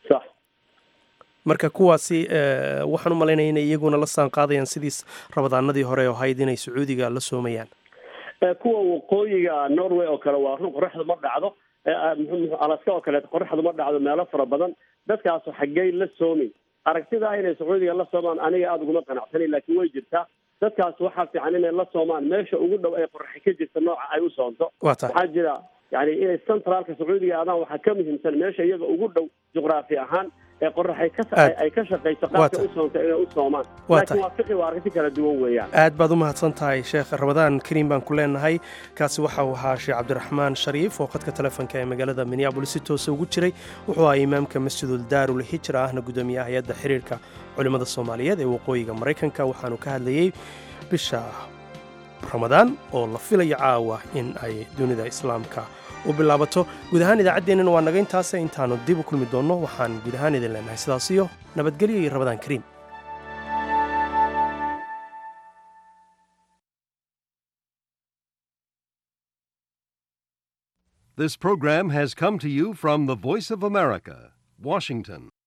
marka kuwaasi waxaan u malaynaya inay iyaguna la saan qaadayaan sidiis rabadaanadii hore oo ahayd inay sacuudiga la soomayaan kuwa waqooyiga norway oo kale waa run qoraxdu ma dhacdo alaska oo kaleeto qoraxdu ma dhacdo meelo fara badan dadkaasu xaggey la soomi aragtidaa inay sacuudiga la soomaan aniga aada uguma qanacsanay laakiin way jirtaa dadkaas waxaa fiican inay la soomaan meesha ugu dhow ay qoraxi ka jirta nooca ay u soonto waxaa jira yani inay centraalka sacuudiga aadaan waxaa ka muhiimsan meesha iyaga ugu dhow juqraafi ahaan ee qoraxay ka ay ka shaqayso qaabka u soonta inay u soomaan laakiin waa fiqi waa aragti kala duwan weeyaan aad baad u mahadsan tahay sheekh ramadaan kariim baan ku leenahay kaasi waxa uu ahaa sheekh cabdiraxmaan shariif oo khadka telefoonka ee magaalada minneabolis si toosa ugu jiray wuxuu ahaa imaamka masjidul daarul hijra ahna guddoomiyaha hay-adda xiriirka culimmada soomaaliyeed ee waqooyiga maraykanka waxaanu ka hadlayey bisha ramadaan oo la filayo caawa in ay dunida islaamka u bilaabato guud ahaan idaacaddeenana waa naga intaase intaannu dib u kulmi doonno waxaan guud ahaan idin leenahay sidaas iyo nabadgelyo iyo ramadaan kariim This program has come to you from the Voice of America, Washington.